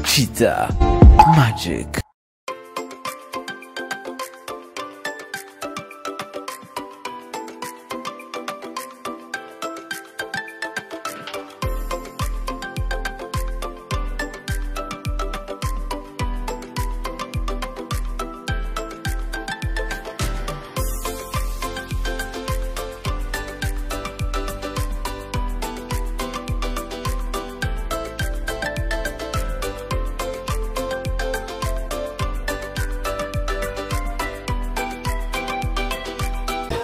Cheetah Magic.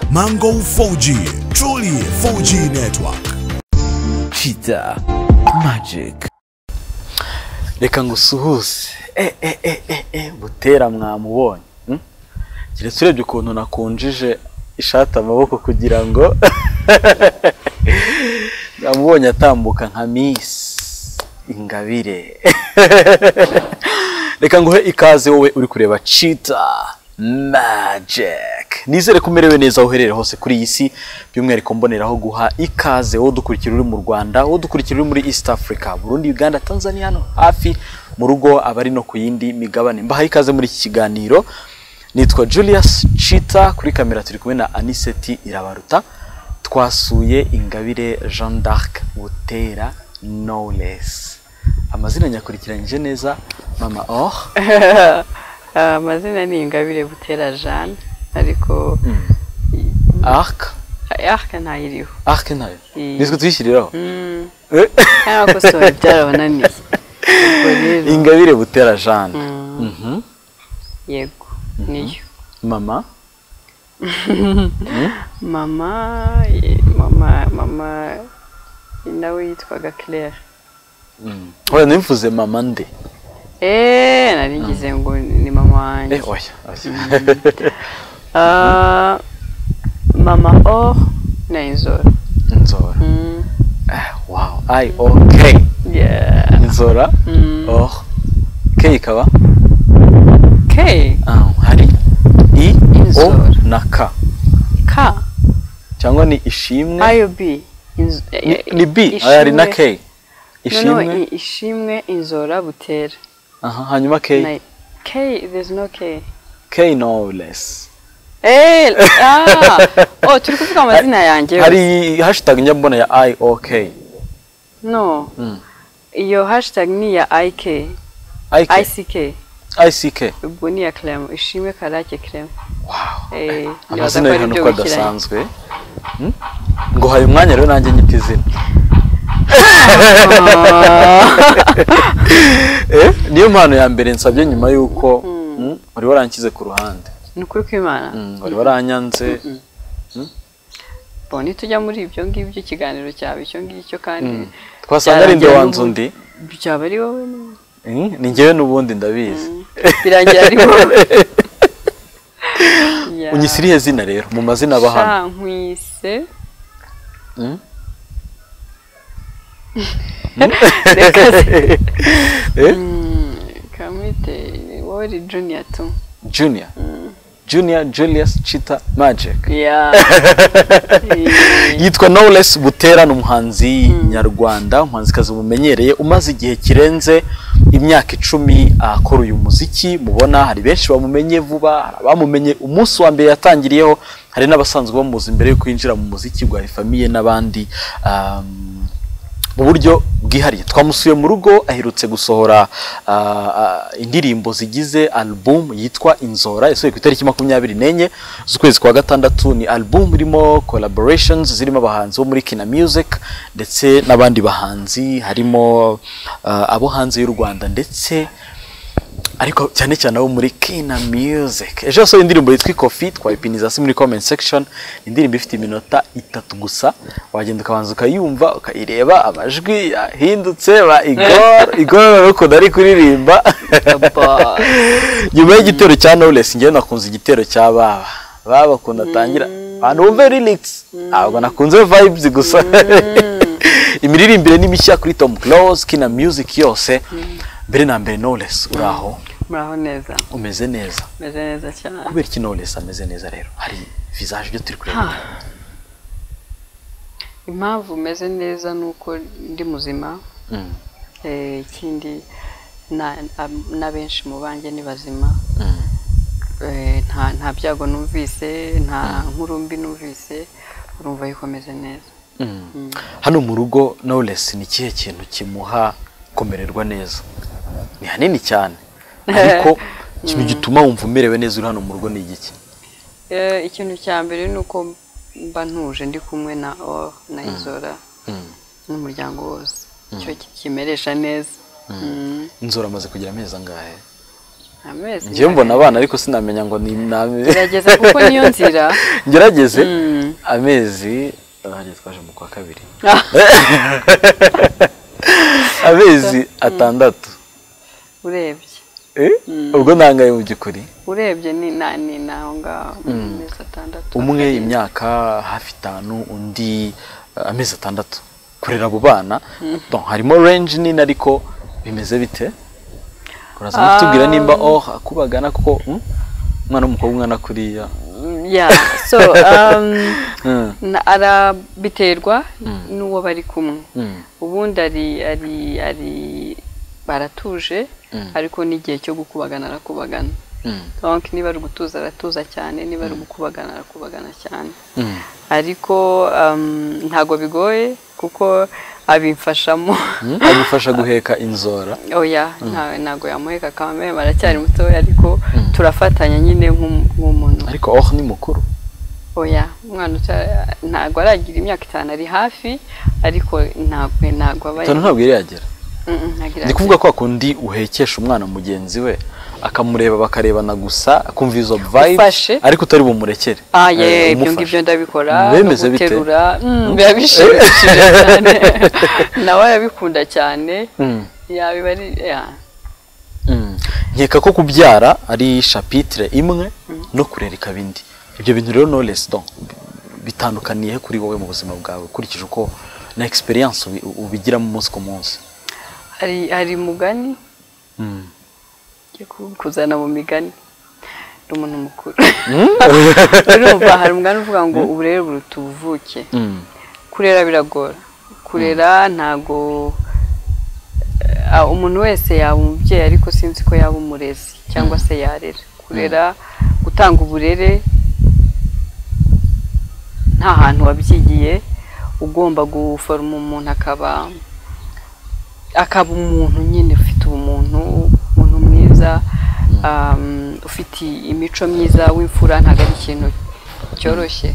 Mango 4G, truly 4G network. Cheetah Magic. reka ngusuhuze e e e e e butera mwamubonye hmm? keretse urebye ukuntu nakunjije ishati amaboko kugira ngo namubonye atambuka nka misi ingabire reka nguhe ikaze wowe uri kureba cheetah magic nizere ko umerewe neza aho uherereye hose kuri iyi si by'umwihariko mboneraho guha ikaze wowe udukurikira uri mu rwanda wowe udukurikira uri muri east africa burundi uganda tanzania hano hafi mu rugo abari no ku yindi migabane mbahaye ikaze muri iki kiganiro nitwa julius chita kuri kamera turi kumwe na aniseti irabaruta twasuye ingabire jean d'arc butera no less amazina nyakurikiranyije neza mama or amazina ni ingabire butera jane ariko arc arc ntayiriho arc nayo Mm. nitwe tuyishyiriraho cyangwa kosora byarabananiye Ubwo rero, ingabire butera jane Mhm. yego niyo mama mama ye- mama mama nawe yitwaga claire oya nimfuze mama nde eee narigize ngo ni mama wanjye eh oya oya. Ah, mama o na inzora nzora Mm, Eh, wow i okay yeah. nzora Mm. oh k ikaba k ah, hari i o Nzora. na k ka cyangwa ni ishimwe ayo b Inz- ni, ni b ishimwe- oya hari na k No, no, ishimwe i- ishimwe inzora butera aha hanyuma k Na- K, there's no K. k no less Eh, ah, oh, turi kuvuga amazina yanjye. yose. hari hashtag njya mbona ya i o k No. Mm. Iyo hashtag ni ya IK, i k ICK. i c k Ubwo ni ya Clem, ishimwe karake Clem. Wow. Eh, nibaza amazina ko ari y'ahantu byo uko bikurikiranye. adasanzwe Hmm? ngo hari umwanya rero nanjye nyita izina Eh, niyo mpano ya mbere nsabye nyuma y'uko hmm, wari waranshyize ku ruhande Ni ukuri kw'Imana. Hmm, wari waranyanze Bo nitujya muri ibyo ngibyo ikiganiro cyaba icyo ngicyo kandi twasanga ari nde byarangira wanzu undi byaba ari wowe nyine. Hmm, ni njyewe n'ubundi ndabizi birangira ari wowe. Yeah. unyisiriye zina rero mu mazina aba hano Shankwise. Mm. Reka se- Eh? Kamwite Wori Junior tu. junior junior julius chita magic Yeah. yitwa Knowless Butera ni umuhanzi nyarwanda umuhanzikazi mumenyereye umaze igihe kirenze imyaka icumi akora uyu muziki mubona hari benshi bamumenye vuba hari abamumenye umunsi wa mbere yatangiriyeho hari n'abasanzwe bamuzi mbere yo kwinjira mu muziki rwa famiye n'abandi um, mu buryo bwihariye twamusuye mu rugo aherutse gusohora ah, ah, indirimbo zigize album yitwa inzora yasohoye ku itariki makumyabiri n'enye z'ukwezi kwa gatandatu ni album irimo collaborations zirimo abahanzi bo muri kina music ndetse n'abandi bahanzi harimo ah, abo hanze y'u rwanda ndetse ariko cyane cyane abo muri kina music ejo yasohoye indirimbo yitwa ikofi twayipiniza hasi muri comment section Ni indirimbo ifite iminota itatu gusa wagenda ukabanza ukayumva ukayireba amajwi yahindutse ba igor igor urabona ari kuririmba Aba. nyuma y'igitero cya knowless njyewe nakunze igitero cya baba baba ukuntu atangira abantu bumve lyrics ntabwo nakunze vibes gusa imiririmbire ni mishya kuri tom close kina music yose mbere na mbere knowless uri aho Muraho neza. umeze neza Meze neza cyane. kubera iki knowless ameze neza rero hari visage ibyo turi kureba Impamvu meze neza ni uko ndi muzima. Mm. Eh, ikindi na- ab- na benshi mu banjye ni bazima Eh, nta nta byago numvise nta nkuru mbi numvise urumva yikomeze neza hano mu rugo knowless ni ikihe kintu kimuha kumererwa neza ni hanini cyane ariko ikintu gituma wumva umerewe neza uri hano mu rugo ni igiki Eh, ikintu cya mbere ni uko mba ntuje ndi kumwe na o na izora n'umuryango wose icyo kimeresha neza Mm. inzora amaze kugira amezi angahe amezi ngewe mbona abana ariko sinamenya ngo ni gerageza kuko niyo nzira ngerageze Mm. amezi ahanjye twaje mu kwa kabiri amezi atandatu urebye Eh? ubwo nangaye mu by'ukuri urebye ni na ni naho ngaho amezi atandatu umwe imyaka hafi itanu undi eh, amezi atandatu kurera abo bana Bon, harimo range nini ariko bimeze bite uraza no kutubwira nimba oh akubagana kuko mm, umwana w'umukobwa umwana kuriya ya so um, Mm. na- arabiterwa n'uwo bari kumwe Mm. ubundi ari ari ari baratuje ariko n'igihe cyo gukubagana arakubagana Mm. donc niba ari ugutuza aratuza cyane niba ari ugukubagana arakubagana cyane Mm. ariko um, ntago bigoye kuko abimfashamo Mm, agufasha guheka inzora oya nta- ntago yamuheka kamere baracyari mutoya ariko turafatanya nyine nk'um- nk'umuntu ariko oh ni mukuru oya umwana uta- ntago aragira imyaka itanu ari hafi ariko ntago ntago aba itanu ntabwo yari yagera Mm, mm, ntago ndi iragira. kuvuga kwa kundi uhekesha umwana mugenzi we akamureba bakarebana gusa akumva izo Ufashe. vibe ariko utari bumurekere Ah, ye, Eh, ibyo umufashe. ngibyo ndabikora Bemeze no bite? guterura mm, biba bishimishije cyane nawe arabikunda cyane Mm. yabiba ari ya Mm. nkeka ko kubyara ari shapitire imwe no kurera ikaba indi ibyo bintu rero knowless donc bitandukaniye he kuri wowe mu buzima bwawe ukurikije uko na experience ubi- ubigiramo umunsi ku munsi hari hari mugani Mm. ngiye ku- kuzana mu migani ni umuntu mukuru urumva hari umugani uvuga ngo uburere buruta ubuvuke Mm. kurera biragora kurera ntago eh, umuntu wese yaba umubyeyi ariko sinzi ko yaba umurezi cyangwa se yarera kurera gutanga uburere nta hantu wabyigiye ugomba guforoma umuntu akaba akaba umuntu nyine ufite ubumuntu umuntu mwiza um, ufite imico myiza w'imfura ntabwo ari ikintu cyoroshye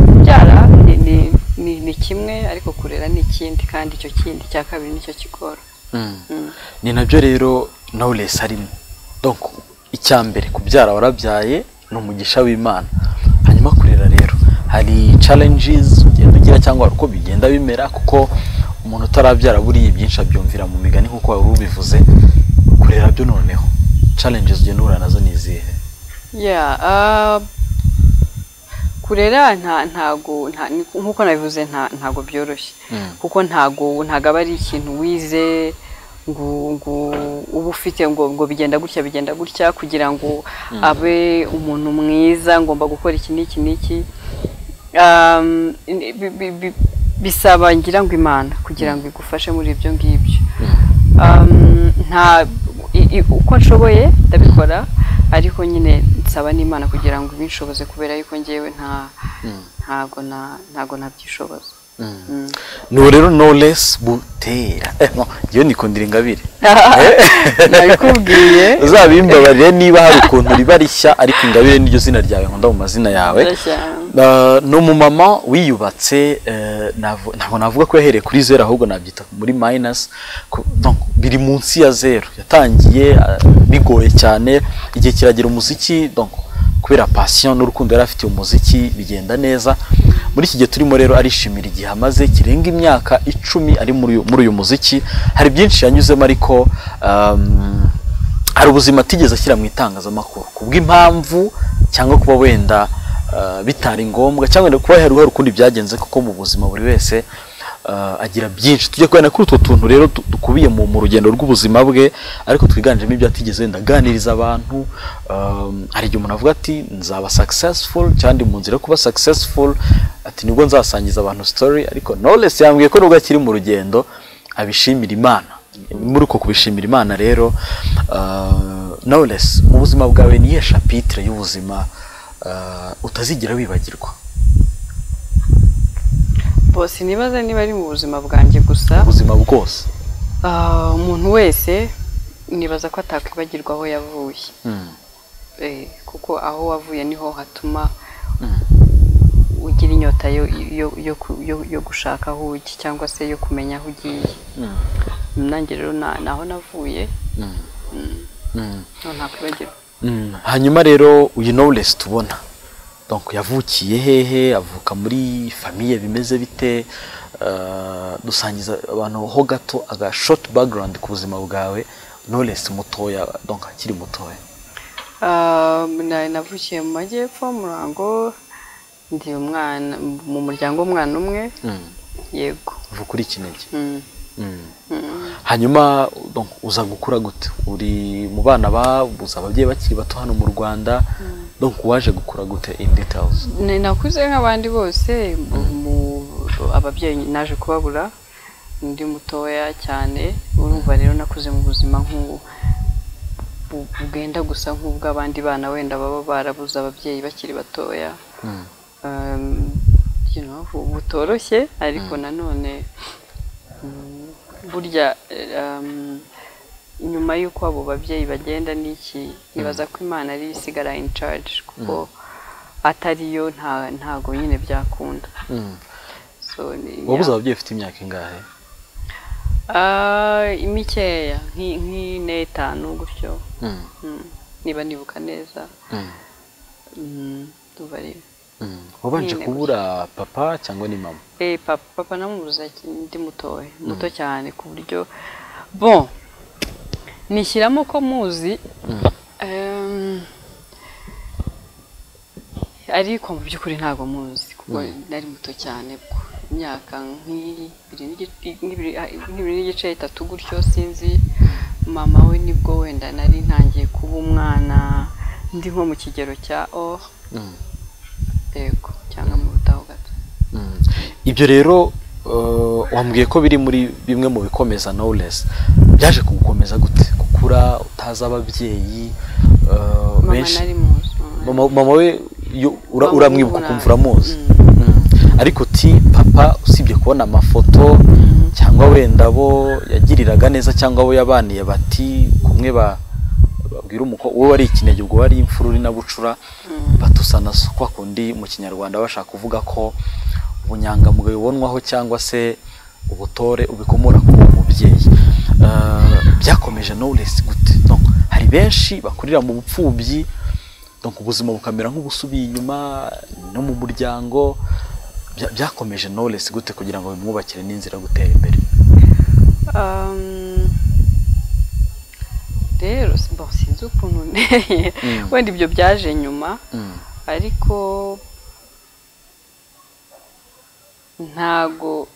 kubyara ni, ni, ni, ni kimwe ariko kurera ni ikindi kandi icyo kindi cya kabiri nicyo kigora Mm. ni nabyo rero knowless arimo donc icya mbere kubyara warabyaye ni umugisha w'imana hanyuma kurera rero hari challenges ugenda ugira cyangwa uko bigenda bimera kuko umuntu utarabyara buriya ibyinshi abyumvira mu migani nk'uko wari ubivuze kurera byo noneho challenges ugenda uhura nazo ni izihe Yeah, uh, kurera nta ntago nta ni- nkuko nabivuze nta ntago byoroshye Mm. kuko ntago ntago aba ari ikintu wize ngo ngo uba ufite ngo ngo bigenda gutya bigenda gutya kugira ngo abe umuntu mwiza ngomba gukora iki n'iki n'iki Um, ni- bi- bi- bi- bisaba ngira ngo imana kugira ngo igufashe muri ibyo ngibyo Um, nta i- i- uko nshoboye ndabikora ariko nyine nsaba n'imana kugira ngo ibinshoboze kubera yuko ngewe nta ntago na ntago nabyishoboza n'ubu rero knowless butera eh, no, ngewe nikundira ingabire nabikubwiye uzabimbabarire niba hari ukuntu riba rishya ariko ingabire niryo zina ryawe nkunda mu mazina yawe Ndashya. Uh, ni umumama wiyubatse eh, navu- ntabwo navuga ko yahereye kuri zeru ahubwo nabyita muri minus ku- donc, biri munsi ya zeru yatangiye ah, bigoye cyane igihe kiragira umuziki donc, kubera passion n'urukundo yari afitiye umuziki bigenda neza muri iki gihe turimo rero arishimira igihe amaze kirenga imyaka icumi ari muri uyu- muri uyu muziki hari byinshi yanyuzemo ariko um, hari ubuzima atigeze ashyira mu itangazamakuru ku bw'impamvu cyangwa kuba wenda eh, bitari ngombwa cyangwa wenda kuba hari hari ukundi byagenze kuko mu buzima buri wese eh, agira byinshi tujya kubona kuri utwo tuntu rero du- dukubiye mu mu rugendo rw'ubuzima bwe ariko twiganjemo ibyo atigeze wenda aganiriza abantu eh, hari igihe umuntu avuga ati nzaba successful cyangwa ndi mu nzira yo kuba successful ati nibwo nzasangiza abantu story ariko knowless yambwiye ko nubwo akiri mu rugendo abishimira imana muri uko kubishimira imana rero ah, knowless ubuzima bwawe ni iyihe shapitire y'ubuzima ah, utazigera wibagirwa bose nibaza niba ari mu buzima bwanjye gusa ubuzima bwose Ah, umuntu wese nibaza ko atakwibagirwa aho yavuye Mm. Eh, kuko aho wavuye niho hatuma ugira inyota yo, yo, yo, ku- yo, yo gushaka aho ujya cyangwa se yo kumenya aho ugiye nanjye rero na- naho navuye Mm. No, ntakwibagirwa Mm. hanyuma rero uyu knowless tubona donc yavukiye hehe avuka muri famiye bimeze bite Ah, dusangiza abantu ho gato aga short background ku buzima bwawe knowless mutoya donc akiri mutoya Ah, na- navukiye mu majyepfo murango ndi umwana mu muryango w'umwana umwe yego uvuka uri kinigi Mm. Mm. Mm. hanyuma donc, uza gukura gute uri mu bana babuze ababyeyi bakiri bato hano mu rwanda donc waje gukura gute in details Ni- nakuze nk'abandi bose mu- mu- ababyeyi naje kubabura ndi mutoya cyane urumva rero nakuze mu buzima nk'ubu bu- bwenda gusa nk'ubw'abandi bana wenda baba barabuze ababyeyi bakiri batoya Mm. Um, you know, bu- butoroshye ariko nanone mm, burya eh, um, nyuma y'uko abo babyeyi bagenda n'iki nibaza ko imana ari yo isigara in charge kuko atariyo nta ntago nyine byakunda Mm. so ni- wabuze ababyeyi ufite imyaka ingahe Ah, mikeya nki- nk'ine etanu gutyo Mm. Mm, niba nibuka neza Mm. Mm, ndumva ari- Mm. wabanje Nyine kubura papa cyangwa ni mama Eh, papa, papa namubuze ati, ndi mutoya muto cyane ku buryo bon nishyiramo ko muzi em, ariko mu by'ukuri ntabwo muzi kuko nari muto cyane bwo imyaka nk'ibiri n'igice- nk'ibiri ah, nk'ibiri n'igice itatu gutyo sinzi mama we nibwo wenda nari ntangiye kuba umwana ndi nko mu kigero cya o Mm. yego cyangwa mu butaho gato Mm. ibyo rero uh, wambwiye ko biri muri bimwe mu bikomeza knowless byaje kugukomeza gute gukura utazi ababyeyi uh, mama benshi nari muzi mama mama, mama we yo- ura- Mama uramwibuka ubu ukumva nabi. uramuzi Mm. ariko uti papa usibye kubona amafoto cyangwa wenda abo yagiriraga neza cyangwa abo yabaniye bati kumwe ba- babwira umukobwa wowe wari ikinege ubwo wari imfururi na bucura batusana so kwa kundi mu kinyarwanda bashaka kuvuga ko ubunyangamugayo bubonwaho cyangwa se ubutore ubikomora ku mubyeyi Eh, byakomeje knowless gute donc hari benshi bakurira mu bupfubyi donc ubuzima bukamera nk'ubusubiye inyuma no mu muryango Bya- byakomeje knowless gute kugira ngo bimwubakire n'inzira yo gutera imbere Um, rero si- bon, sinzi ukuntu nteye Mm. wenda ibyo byaje nyuma Mm. ariko ntago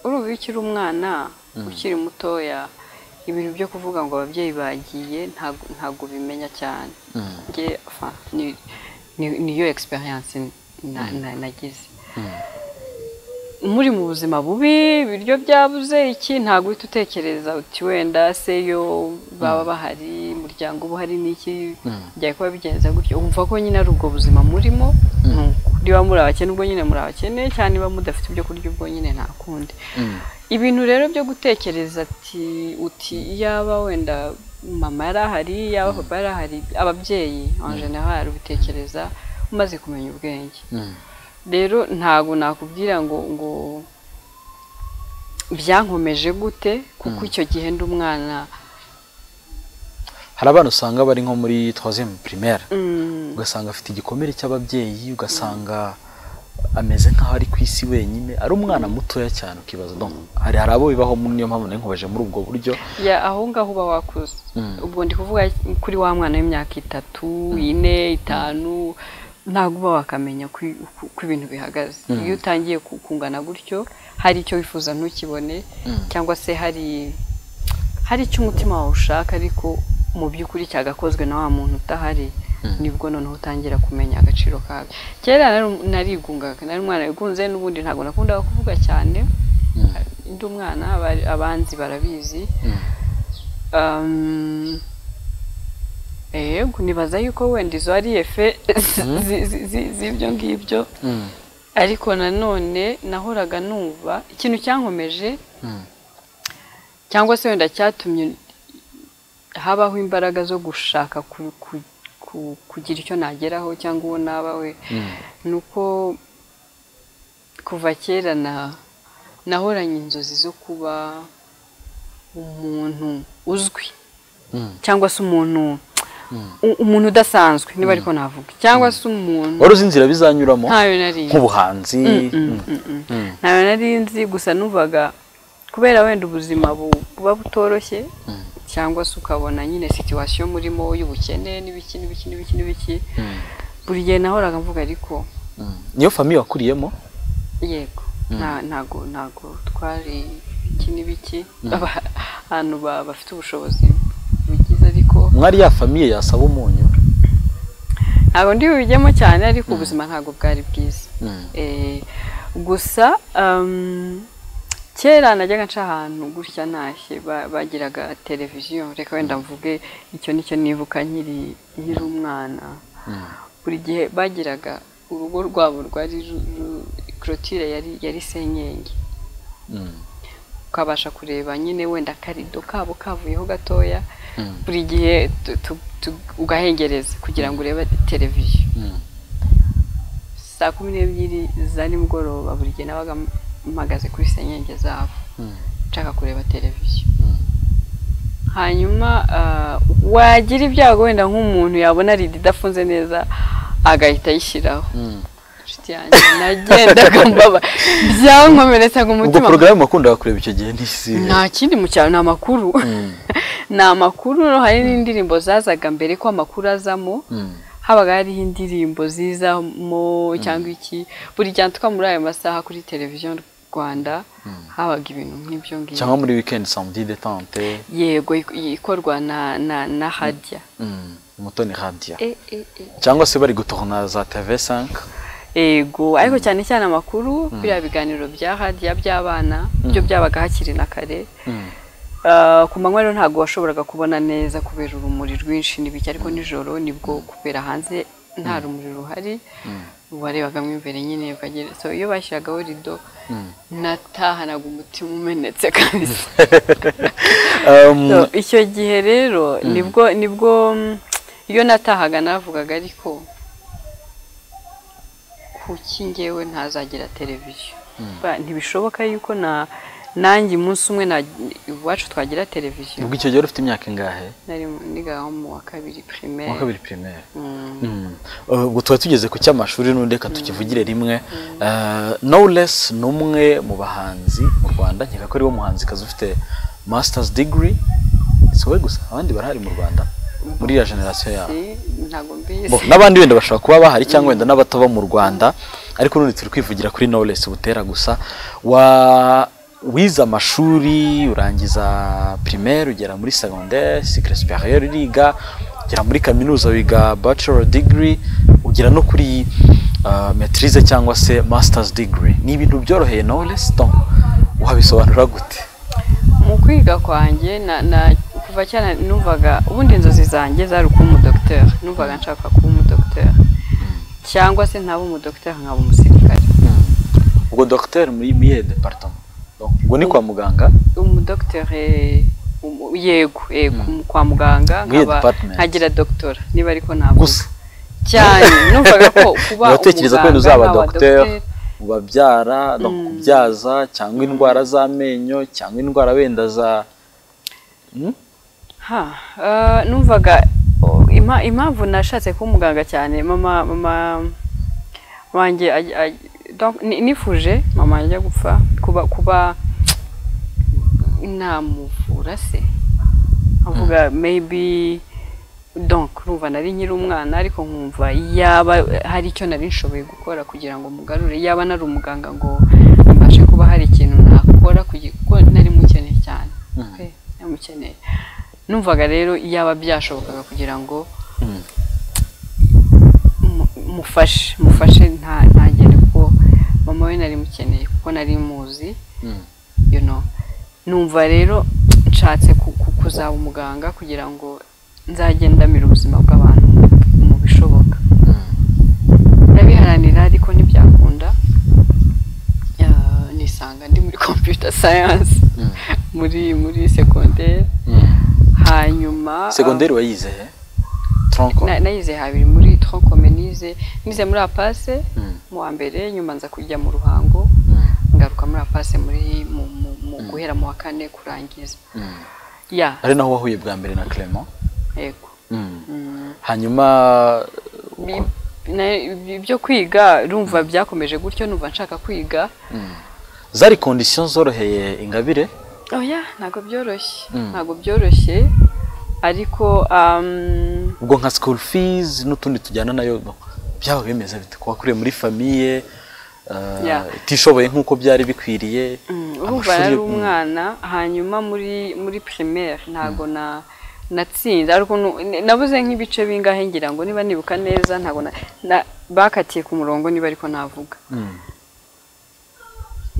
urumva iyo ukiri umwana ukiri mutoya ibintu byo kuvuga ngo ababyeyi bagiye ntago ntago ubimenya cyane Mm. njye enfin, ni- ni- niyo experience na- na- nagize muri mu buzima bubi ibiryo byabuze iki ntabwo uhita utekereza uti wenda se yo baba bahari umuryango uba uhari n'iki byari kuba bigenza gutyo wumva ko nyine ari ubwo buzima murimo nuko niba muri abakene ubwo nyine muri abakene cyangwa niba mudafite ibyo kurya ubwo nyine nta kundi Mm. ibintu rero byo gutekereza ati uti yaba wenda mama yari ahari yaba papa yari ahari ababyeyi en general ubitekereza umaze kumenya ubwenge Mm. rero ntabwo nakubwira ngo ngo byankomeje gute kuko icyo gihe ndi umwana hari abana usanga bari nko muri troisième primaire Mm, ugasanga afite igikomere cy'ababyeyi ugasanga ameze nk'aho ari ku isi wenyine ari umwana mutoya cyane ukibaza donc hari hari abo bibaho mu- niyo mpamvu nari nkubaje muri ubwo buryo ya aho ngaho uba wakuze Mm. ubwo ndi kuvuga kuri wa mwana w'imyaka itatu ine itanu ntabwo uba wakamenya uko uko- uko ibintu bihagaze iyo utangiye ku- kungana gutyo hari icyo wifuza ntukibone cyangwa se hari hari icyo umutima wawe ushaka ariko mu by'ukuri cyagakozwe na wa muntu utahari nibwo noneho utangira kumenya agaciro kabyo kera nari- narigungaga nari umwana wigunze n'ubundi ntabwo nakundaga kuvuga cyane ndi umwana abari- abanzi barabizi Um, yego nibaza yuko wenda izo ari efe zi- zi- zi- z'ibyo ngibyo ariko nanone nahoraga numva ikintu cyankomeje cyangwa se wenda cyatumye habaho imbaraga zo gushaka ku- ku- ku- kugira icyo nageraho cyangwa uwo naba we ni uko kuva kera na nahoranye inzozi zo kuba umuntu uzwi cyangwa se umuntu u- umuntu udasanzwe niba ariko navuga cyangwa se umuntu wari uzi inzira bizanyuramo ntayo nari nzi. nk'ubuhanzi ntayo nari nzi gusa numvaga kubera wenda ubuzima bu- buba butoroshye cyangwa se ukabona nyine situwasiyo murimo y'ubukene n'ibiki n'ibiki n'ibiki n'ibiki buri gihe nahoraga mvuga ariko Mm. niyo famiye wakuriyemo yego nta- ntago ntago twari iki n'ibiki Aba- ahantu ba- bafite ubushobozi bugize ariko mwari ya famiye yasaba umunyu ntabwo ndi bubijyemo cyane ariko ubuzima ntabwo bwari bwiza Mm. Eh, gusa um, kera najyaga nca ahantu gutya ntashye ba- bagiraga televiziyo reka wenda mvuge icyo nicyo nibuka nkiri nkiri umwana buri gihe bagiraga urugo rwabo rwari ru- ru- clôture yari yari senyenge ukabasha kureba nyine wenda akarido kabo kavuyeho gatoya buri gihe tu- tu- tu- ugahengereza kugira ngo urebe televiziyo saa kumi n'ebyiri za nimugoroba buri gihe nabaga mpagaze kuri senyenge zabo nshaka kureba televiziyo hanyuma ah, wagira ibyago wenda nk'umuntu yabona rido idafunze neza agahita ayishyiraho inshuti yanjye nagendaga mbaba byankomeretsa ngo ubwo umutima porogaramu wakundaga kureba icyo gihe n'isihe nta kindi mu cyaro ni amakuru ni amakuru hari n'indirimbo zazaga mbere ko amakuru azamo habaga hariho indirimbo zizamo cyangwa iki buri gihe tuba muri ayo masaha kuri televiziyo rwanda habaga ibintu nk'ibyo ngibyo cyangwa muri weekend samedi detente yego ik- ikorwa na na na hajya Mm. umutoni radia E, e, e. cyangwa se bari gutohona za tv5 ego ariko cyane cyane amakuru biriya biganiro bya hadiya by'abana byo byabaga hakiri na kare Ah, ku manywa rero ntabwo washoboraga kubona neza kubera urumuri rwinshi n'ibiki ariko nijoro nibwo kubera hanze nta rumuri ruhari warebagamo imbere nyine ukagera so iyo bashyiragaho rido natahanaga umutima umenetse kabisa Um, So, icyo gihe rero nibwo nibwo mm, iyo natahaga navugaga ariko kuki ngewe ntazagira televiziyo Ba- ntibishoboka yuko na nanjye umunsi umwe na iwacu twagira televiziyo ubwo icyo gihe wari ufite imyaka ingahe nari nigaho mu wa kabiri primaire wa kabiri primaire Mm. Uh, ubwo tuba tugeze ku cy'amashuri n'undi reka tukivugire rimwe Uh, knowless ni umwe mu bahanzi mu rwanda nkeka ko ariwo muhanzikazi ufite masters degree si wowe gusa abandi barahari mu rwanda muri iriya generasiyo yabo Si, ntabwo Bo, mbizi n'abandi wenda bashobora kuba bahari cyangwa wenda n'abataba mu rwanda ariko n'undi turi kwivugira kuri knowless butera gusa wa wize amashuri urangiza primaire ugera muri secondaire cycle supérieur uriga ugera muri kaminuza wiga bachelor degree ugera no kuri uh, maîtrise cyangwa se masters degree ni ibintu byoroheye knowless Tom wabisobanura gute mu kwiga kwanjye na na kuva cyane numvaga ubundi inzozi zanjye zari ukuba umudogiteri numvaga nshaka kuba umudogiteri cyangwa se ntaba umudogiteri nkaba umusirikare ubwo docteur muri miye département Donc, ubwo ni kwa muganga umudogiteri umu- yego yego kwa muganga Muri iyo nkaba department. nkagira dogitora niba ariko ntabwo gusa cyane numvaga ko kuba uratekereza ko wenda umuganga uzaba nkaba docteur dogiteri, ubabyara no kubyaza cyangwa indwara z'amenyo cyangwa indwara wenda za ha eh, numvaga oh, ima- impamvu nashatse kuba umuganga cyane mama mama wanjye aj- aj- donc ni- nifuje mama ajya gupfa kuba kuba namuvura se avuga maybe donc urumva nari nkiri umwana ariko nkumva yaba hari icyo nari nshoboye gukora kugira ngo mugarure yaba nari umuganga ngo mbashe kuba hari ikintu nakora kugira- kuko nari mukeneye cyane Okay, nari mukeneye numvaga rero yaba byashobokaga kugira ngo mu- mufashe mufashe nta ntagende kuko mama we nari mukeneye kuko nari muzi you know numva rero nshatse ku- ku- kuzaba umuganga kugira ngo nzajye ndamira ubuzima bw'abantu mu bishoboka ndabiharanira ariko ntibyakunda Ah, nisanga ndi muri computer science muri muri segonderi hanyuma segonderi wayize he tronko Na- nayize habiri muri troncome nize nize muri apase Mm. mu wa mbere nyuma nza kujya mu ruhango Mm. ngaruka muri apase muri mu, mu, mu guhera mu wa kane kurangiza Mm. ya ari naho wahuye bwa mbere na Clement yego Mm. Mm. hanyuma Bi- na- ibi- ibyo kwiga rumva byakomeje gutyo numva nshaka kwiga zari conditions zoroheye ingabire oya ntabwo byoroshye Mm. ntabwo byoroshye ariko um, ubwo nka school fees n'utundi tujyana nayo byaba bimeze bite kuba kuri muri famiye eh, Yeah. itishoboye nk'uko byari bikwiriye Mm, urumva amashuri yari yo- mm. umwana hanyuma muri muri primaire ntabwo na natsinze ariko nu- n- nabuze nk'ibice bingahe ngira ngo niba nibuka neza ntabwo na- na- bakatiye ku murongo niba ariko navuga Mm.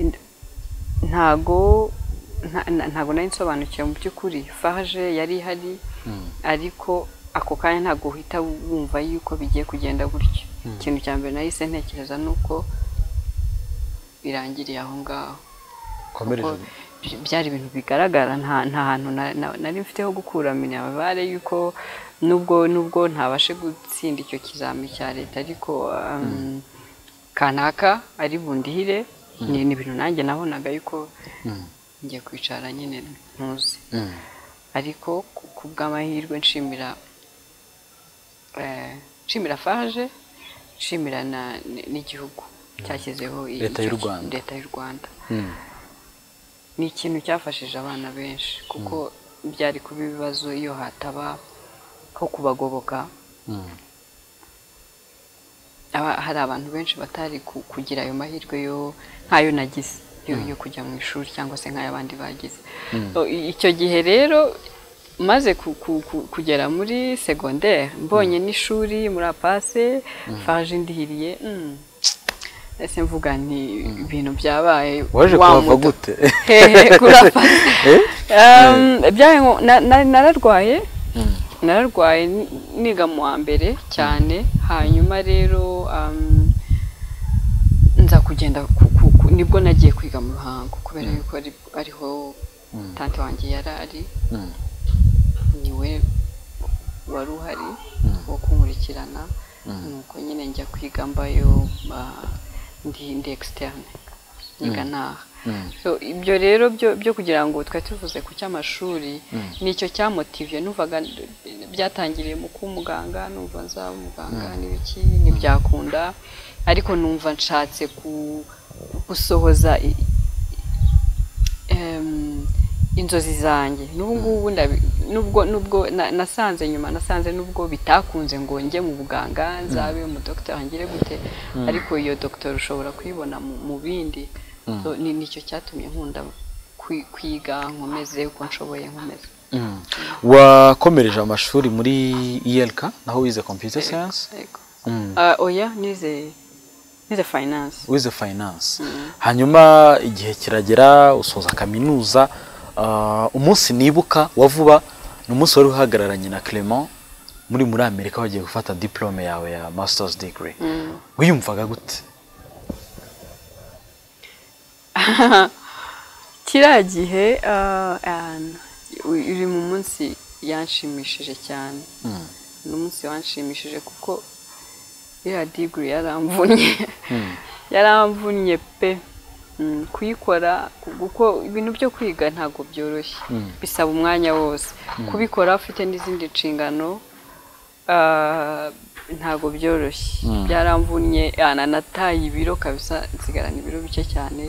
Ind- ntago nta- na- ntago nari nsobanukiwe mu by'ukuri farge yari ihari ariko ako kanya ntabwo uhita wumva yuko bigiye kugenda gutyo ikintu cya mbere nahise ntekereza ni uko birangiriye aho ngaho komereje kuko by- byari ibintu bigaragara nta nta hantu na- na- nari mfite ho gukura minerivare yuko nubwo nubwo ntabashe gutsinda icyo kizami cya leta ariko um, kanaka ari bundihire ni ni ibintu nanjye nabonaga yuko ngiye kwicara nyine ntuzi Mm. ariko ku- ku bw'amahirwe nshimira eh, nshimira faje nshimira na- n- n'igihugu cyashyizeho i- Leta y'u icyo ki- Rwanda. leta y'u rwanda Mm. ni ikintu cyafashije abana benshi kuko byari kuba ibibazo iyo hataba ho kubagoboka Mm. Aba- hari abantu benshi batari ku- kugira ayo mahirwe yo nk'ayo nagize yo, yo kujya mu ishuri cyangwa se nk'ay'abandi bagize O, i- icyo gihe rero maze ku- ku- ku- kugera muri segonderi mbonye n'ishuri muri apase faje ndihiriye mm, ese mvuga nti ibintu byabaye waje wa kuhava muto- gute hehe kurapa Eh? Um, byabaye ngo- na- na- nararwaye nararwaye ni- niga mu wa mbere cyane hanyuma rero um, nza kugenda ku- ku- ku- nibwo nagiye kwiga mu ruhango kubera yuko ari- ariho tante wanjye yari ari Mm. niwe wari uhari wo kunkurikirana nuko nyine njya kwiga mbayo ah, ndi ndi externe niga naha So, ibyo rero byo byo kugira ngo twari tuvuze ku cy'amashuri nicyo cyamotive numvaga n- byatangiriye mu kuba umuganga numva nzaba umuganga n'ibiki ntibyakunda ariko numva nshatse ku- gusohoza i- em, inzozi zanjye n'ubu ngubu ndabi- nubwo nubwo na- nasanze nyuma nasanze nubwo bitakunze ngo njye mu buganga nzabe umudogiteri hangire gute ariko iyo dogiteri ushobora kuyibona mu mu bindi So, ni nicyo cyatumye nkunda kwi- kwiga nkomeze uko nshoboye nkomeze Mm. wakomereje amashuri muri ILK naho wize computer science Yego. Mm. Ah, oya nize nize finance wize finance hanyuma igihe kiragera usoza kaminuza ah, umunsi nibuka wa vuba ni umunsi wari uhagararanye na Clement muri muri Amerika wagiye gufata diplome yawe ya master's degree wiyumvaga gute kiriya gihe ah, an- uri mu munsi yanshimishije cyane ni umunsi wanshimishije kuko iriya digiri yaramvunnye yaramvunnye pe Mm, kuyikora ku- kuko ibintu byo kwiga ntabwo byoroshye bisaba umwanya wose kubikora ufite n'izindi nshingano ah, ntabwo byoroshye byaramvunnye ah, na- nataye ibiro kabisa nsigarana ibiro bike cyane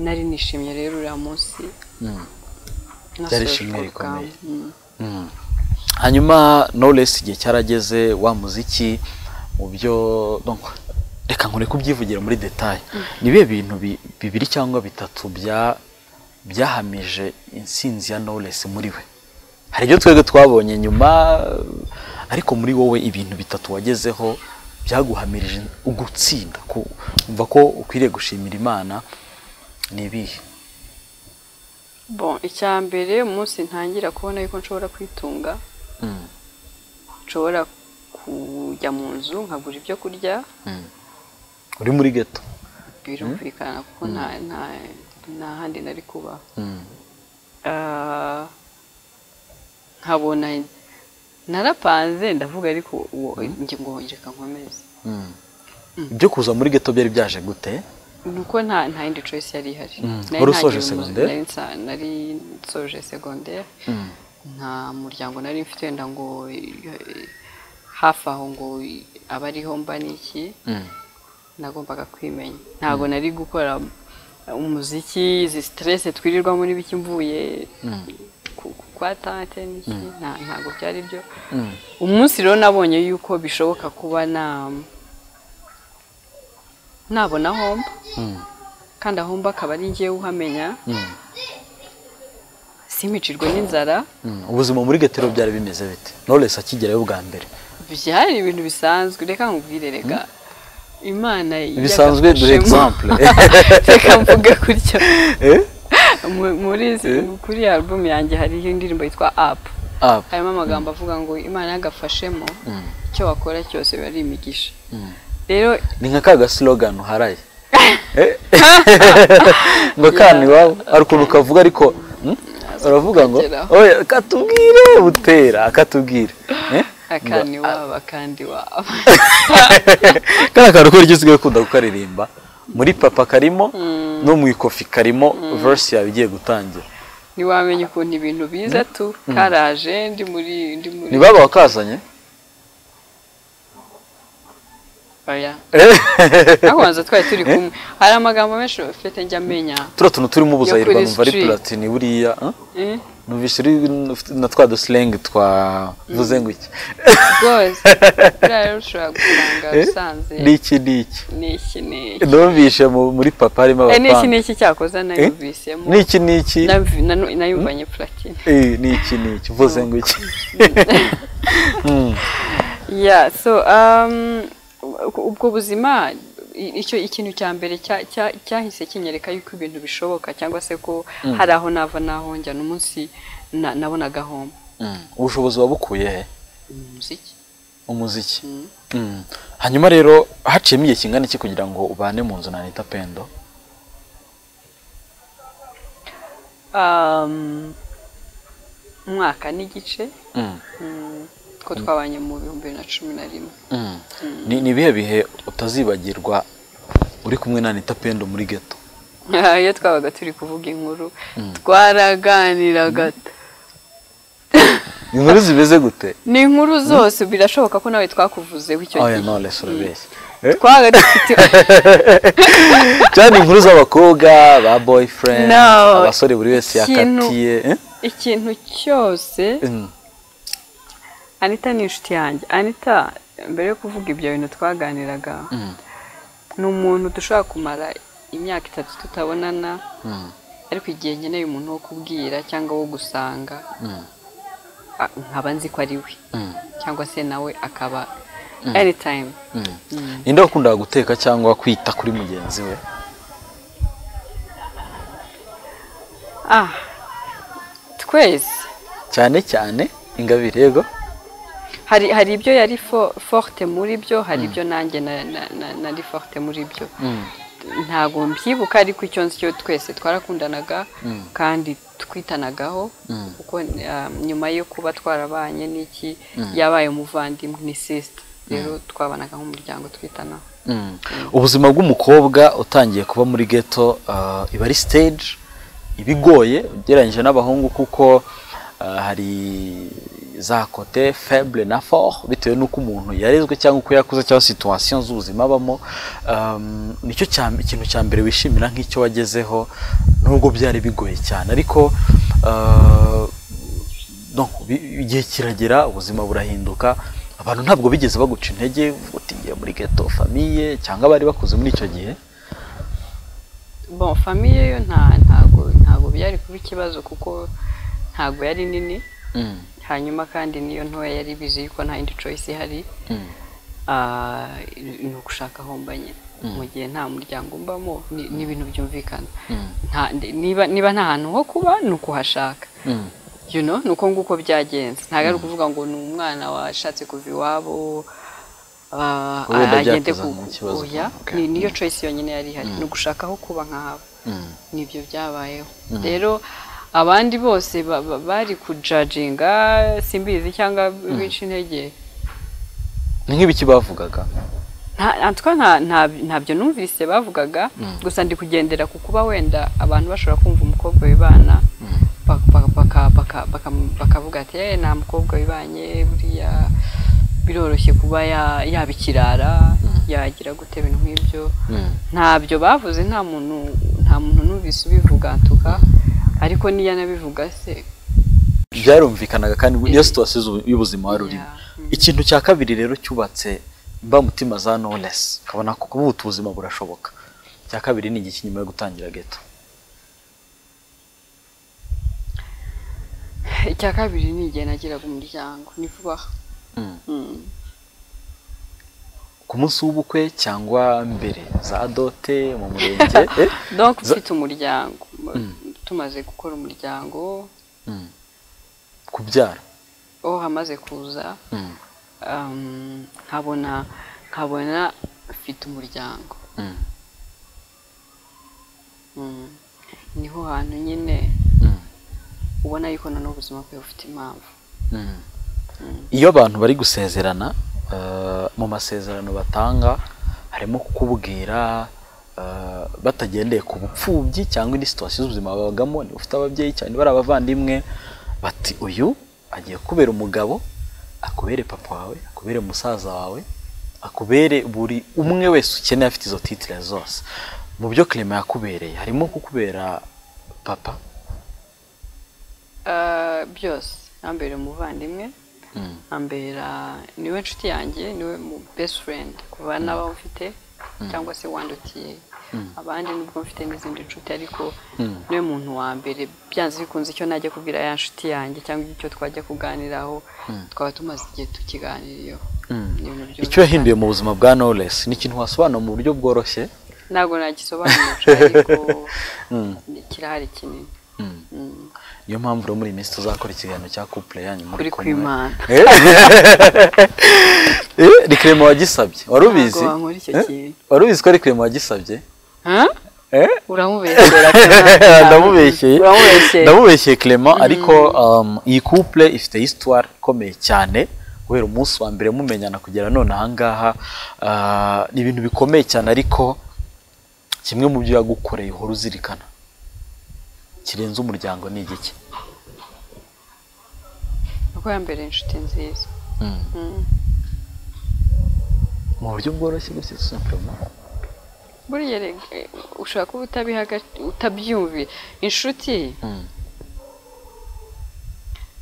nari nishimye rero uriya munsi Byari Nasoje ishimwe urwo rikomeye. rugamba. Mm. hanyuma knowless igihe cyarageze wa muziki mu byo donc, reka nkore kubyivugira muri detail ni bihe bintu bi- bibiri cyangwa bitatu bya byahamije insinzi ya knowless muri we hari ibyo twebwe twabonye nyuma ariko muri wowe ibintu bitatu wagezeho byaguhamirije ugutsinda ku- umva ko ukwiriye gushimira imana ni ibihe bon icya mbere umunsi ntangira kubona yuko nshobora kwitunga Mm. nshobora kujya mu nzu nkagura ibyo kurya uri muri geto birumvikana kuko nta nta nta handi nari kuba Mm. Ah, nkabona narapanze ndavuga ariko uwo njye ngo reka nkomeze Mm. ibyo kuza muri geto byari byaje gute nuko nta nta yindi choice yari ihari Mm. Nari Wari ntagiye usoje mu- secondaire? nari nsa- nari nsoje segonderi Mm. nta muryango nari mfite wenda ngo eh, hafi aho ngo abariho mba n'iki Mm. nagombaga kwimenya ntabwo nari gukora umuziki izi siterese twirirwa muri bike mvuye Mm. ku- ku- kwa tante n'iki nta- ntabwo byari byo Mm. umunsi rero nabonye yuko bishoboka kuba na nabona homba Mm. kandi ahomba akaba ari ngewe uhamenya Mm. simicirwe n'inzara Mm. ubuzima muri geto rero byari bimeze bite knowless akigerayo bwa mbere byari ibintu bisanzwe reka nkubwire reka imana bisanzwe duhe example yagadufashemo. reka mvuge gutyo Eh? Mu- muri izi- kuri iyi album yanjye hariho indirimbo yitwa apu Up. harimo amagambo avuga ngo imana yagafashemo icyo wakora cyose biba ari imigisha rero ni nka ka gasilogani uharaye Eh? ngo kana iwabo hari ukuntu kavuga ariko hmm? uravuga ngo kugeraho. oya katubwire butera akatubwire Eh? akandi waba akandi waba kariya kantu kubera icyo usigaye ukunda kukaririmba muri papa karimo no mu ikofi karimo verse yawe igiye gutangira ntiwamenya ukuntu ibintu biza tu karaje ndi muri ndi muri ntibaba wakazanye oya Eh? twabanza twari turi kumwe hari amagambo menshi ufite njya amenya turiya tuntu turimo ubuzayirwa kuri numva ari street. platini buriya eh? eh, numvise uri na twa dusilengi twavuze ngo iki rwose buriya rero ushobora gusanga Eh? usanze niki niki n'iki n'iki numvise mu- muri papa harimo Eh, n'iki abapanga n'iki cyakoze nayumvisemo niki niki Navi- nanu- nayumvanye platine Eh, niki niki uvuze ngo iki yeah so um, u- ubwo buzima i- icyo ikintu cya mbere cya- cya- cyahise kinyereka yuko ibintu bishoboka cyangwa se ko hari aho nava n'aho njya n'umunsi na- nabonaga homba ubushobozi wabukuye he umuziki umuziki Mm. hanyuma rero haciyemo igihe kingana iki kugira ngo ubane mu nzu nanita pendo um, umwaka n'igice Mm. mm, ko twabanye mu bihumbi bibiri na cumi na rimwe Mm. ni ni ibihe bihe utazibagirwa uri kumwe na Anita Pendo muri geto iyo twabaga turi kuvuga inkuru twaraganiraga inkuru zimeze gute ni inkuru zose birashoboka ko nawe twakuvuzeho icyo oya gihe nonese urabeshya twabaga dufite cyane inkuru z'abakobwa ba boyfriend No. abasore buri wese Ikintu- yakatiye eh? ikintu cyose Mm. anita ni inshuti yanjye anita mbere yo kuvuga ibyo bintu twaganiraga ni umuntu dushobora kumara imyaka itatu tutabonana Mm. ariko igihe nkeneye umuntu wo kubwira cyangwa wo gusanga a- nkaba nzi ko ari we Mm. cyangwa se nawe akaba anytime ninde wakundaga guteka cyangwa kwita kuri mugenzi we ah twese cyane cyane ingabire yego hari hari ibyo yari fo- forte muri byo hari ibyo nanjye na- na- na- nari forte muri byo ntabwo mbyibuka ariko icyo nzi cyo twese twarakundanaga kandi twitanagaho kuko um, nyuma yo kuba twarabanye n'iki yabaye umuvandimwe ni sister rero twabanaga nk'umuryango twitanaho ubuzima bw'umukobwa utangiye kuba muri ghetto ah, iba ari stage iba igoye ugereranyije n'abahungu kuko ah, hari za kote faible na fort bitewe n'uko umuntu yarezwe cyangwa uko yakuze cyangwa situation z'ubuzima abamo Um, nicyo cya- ikintu cya mbere wishimira nk'icyo wagezeho nubwo byari bigoye cyane ariko ah, donc bi- igihe kiragera ubuzima burahinduka abantu ntabwo bigeze baguca intege uvuga uti ngiye muri ghetto famiye cyangwa bari bakuze muri icyo gihe bon famille yo nta ntago ntago byari kuba ikibazo kuko ntago yari nini hanyuma kandi niyo ntoya yari bizi yuko nta yindi choice ihari ah, ni ugushaka aho mba nyine mu gihe nta muryango mbamo ni ni ibintu byumvikana Nta- niba niba nta hantu ho kuba ni ukuhashaka Mm. you know ni uko nguko byagenze ntabwo ari ukuvuga ngo ni umwana washatse kuva iwabo ah, Wenda agende byatuzanira ku- ikibazo. oya Okay. ni- niyo choice yonyine yari ihari ni ugushaka aho kuba nk'abo Mm. nibyo byabayeho rero abandi bose ba- ba- bari kujajinga simbizi cyangwa bica intege ni nk'ibiki bavugaga nta en tout cas nta- nta- ntabyo numvise bavugaga gusa ndi kugendera ku kuba wenda abantu bashobora kumva umukobwa wibana bak- bak- baka- baka- baka- bakavuga ati "Eh, nta mukobwa wibanye buriya biroroshye kuba ya- yaba ikirara yagira gute ibintu nk'ibyo ntabyo bavuze nta muntu nta muntu numvise ubivuga tuka ariko niyo anabivuga se byarumvikanaga kandi niyo situwasiyo z'ubu- y'ubuzima wari urimo Yeah. ikintu cya kabiri rero cyubatse mbamutima za nonesi ukabona ko kuba ubuzima burashoboka icya kabiri ni igiki nyuma yo gutangira geto icya kabiri ni igihe nagiraga umuryango ni vuba aha Mm. Mm. ku munsi w'ubukwe cyangwa mbere za dote mu murenge eh? Za- donc mfite umuryango tumaze gukora umuryango Mm. kubyara aho hamaze kuza Mm. um, nkabona nkabona mfite umuryango Mm. Mm. niho hantu nyine Mm. ubona yuko na n'ubu ubuzima bwawe bufite impamvu iyo abantu bari gusezerana eh, mu masezerano batanga harimo kukubwira eh, batagendeye ku bupfubyi cyangwa indi situwasiyo z'ubuzima babagamo niba ufite ababyeyi cyane bari abavandimwe bati uyu agiye kubera umugabo akubere papa wawe akubere musaza wawe akubere buri umwe wese ukeneye afite izo titire zose mu byo kirema yakubereye harimo kukubera papa Ah, byose ambera umuvandimwe ambera niwe nshuti yanjye niwe mu- best friend kuva n'abo mfite cyangwa se wandutiye abandi nubwo mfite n'izindi nshuti ariko niwe muntu wa mbere byanze bikunze icyo najya kubwira ya nshuti yanjye cyangwa icyo twajya kuganiraho twaba tumaze igihe tukiganiriyeho Ni ibintu icyo byumvikana. yahinduye mu buzima bwa Knowless ni ikintu wasobanura mu buryo bworoshye ntabwo nagisobanurira ariko ni- kirahari kinini Mm. niyo mpamvu rero muri iyi minsi tuzakora ikiganiro cya couple yanyu muri kuri kwimana rikrema wagisabye wari ubizi Ntabwo wankora icyo Eh? kintu. wari ubizi ko rikrema wagisabye Huh? Eh? uramubeshyera ndamubeshyeye uramubeshyera ndamubeshyeye Clement ariko um, iyi couple ifite histoire ikomeye cyane guhera umunsi wa mbere mumenyana kugera none ahangaha uh, ni ibintu bikomeye cyane ariko kimwe mu byo yagukoreye uhora uzirikana kirenze umuryango ni igiki kuko yambere inshuti nziza mu buryo bworoshye gutya simplement buriya reg- eh, ushobora kuba utabihaga utabyumviye inshuti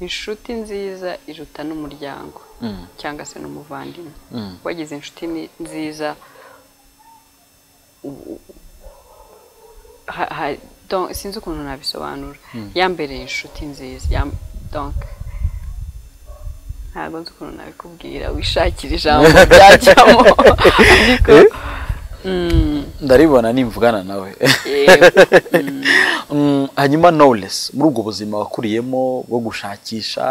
inshuti nziza iruta n'umuryango Mm. cyangwa se n'umuvandimwe Mm. wagize inshuti ni- nziza u- u- ha- ha- don- sinzi ukuntu nabisobanura ya mbere inshuti nziza ya- donc ntabwo nzi ukuntu nabikubwira wishakira ijambo ryajyamo ariko mm, ndaribona nimvugana nawe eh, Mm, hanyuma knowless muri ubwo buzima wakuriyemo bwo gushakisha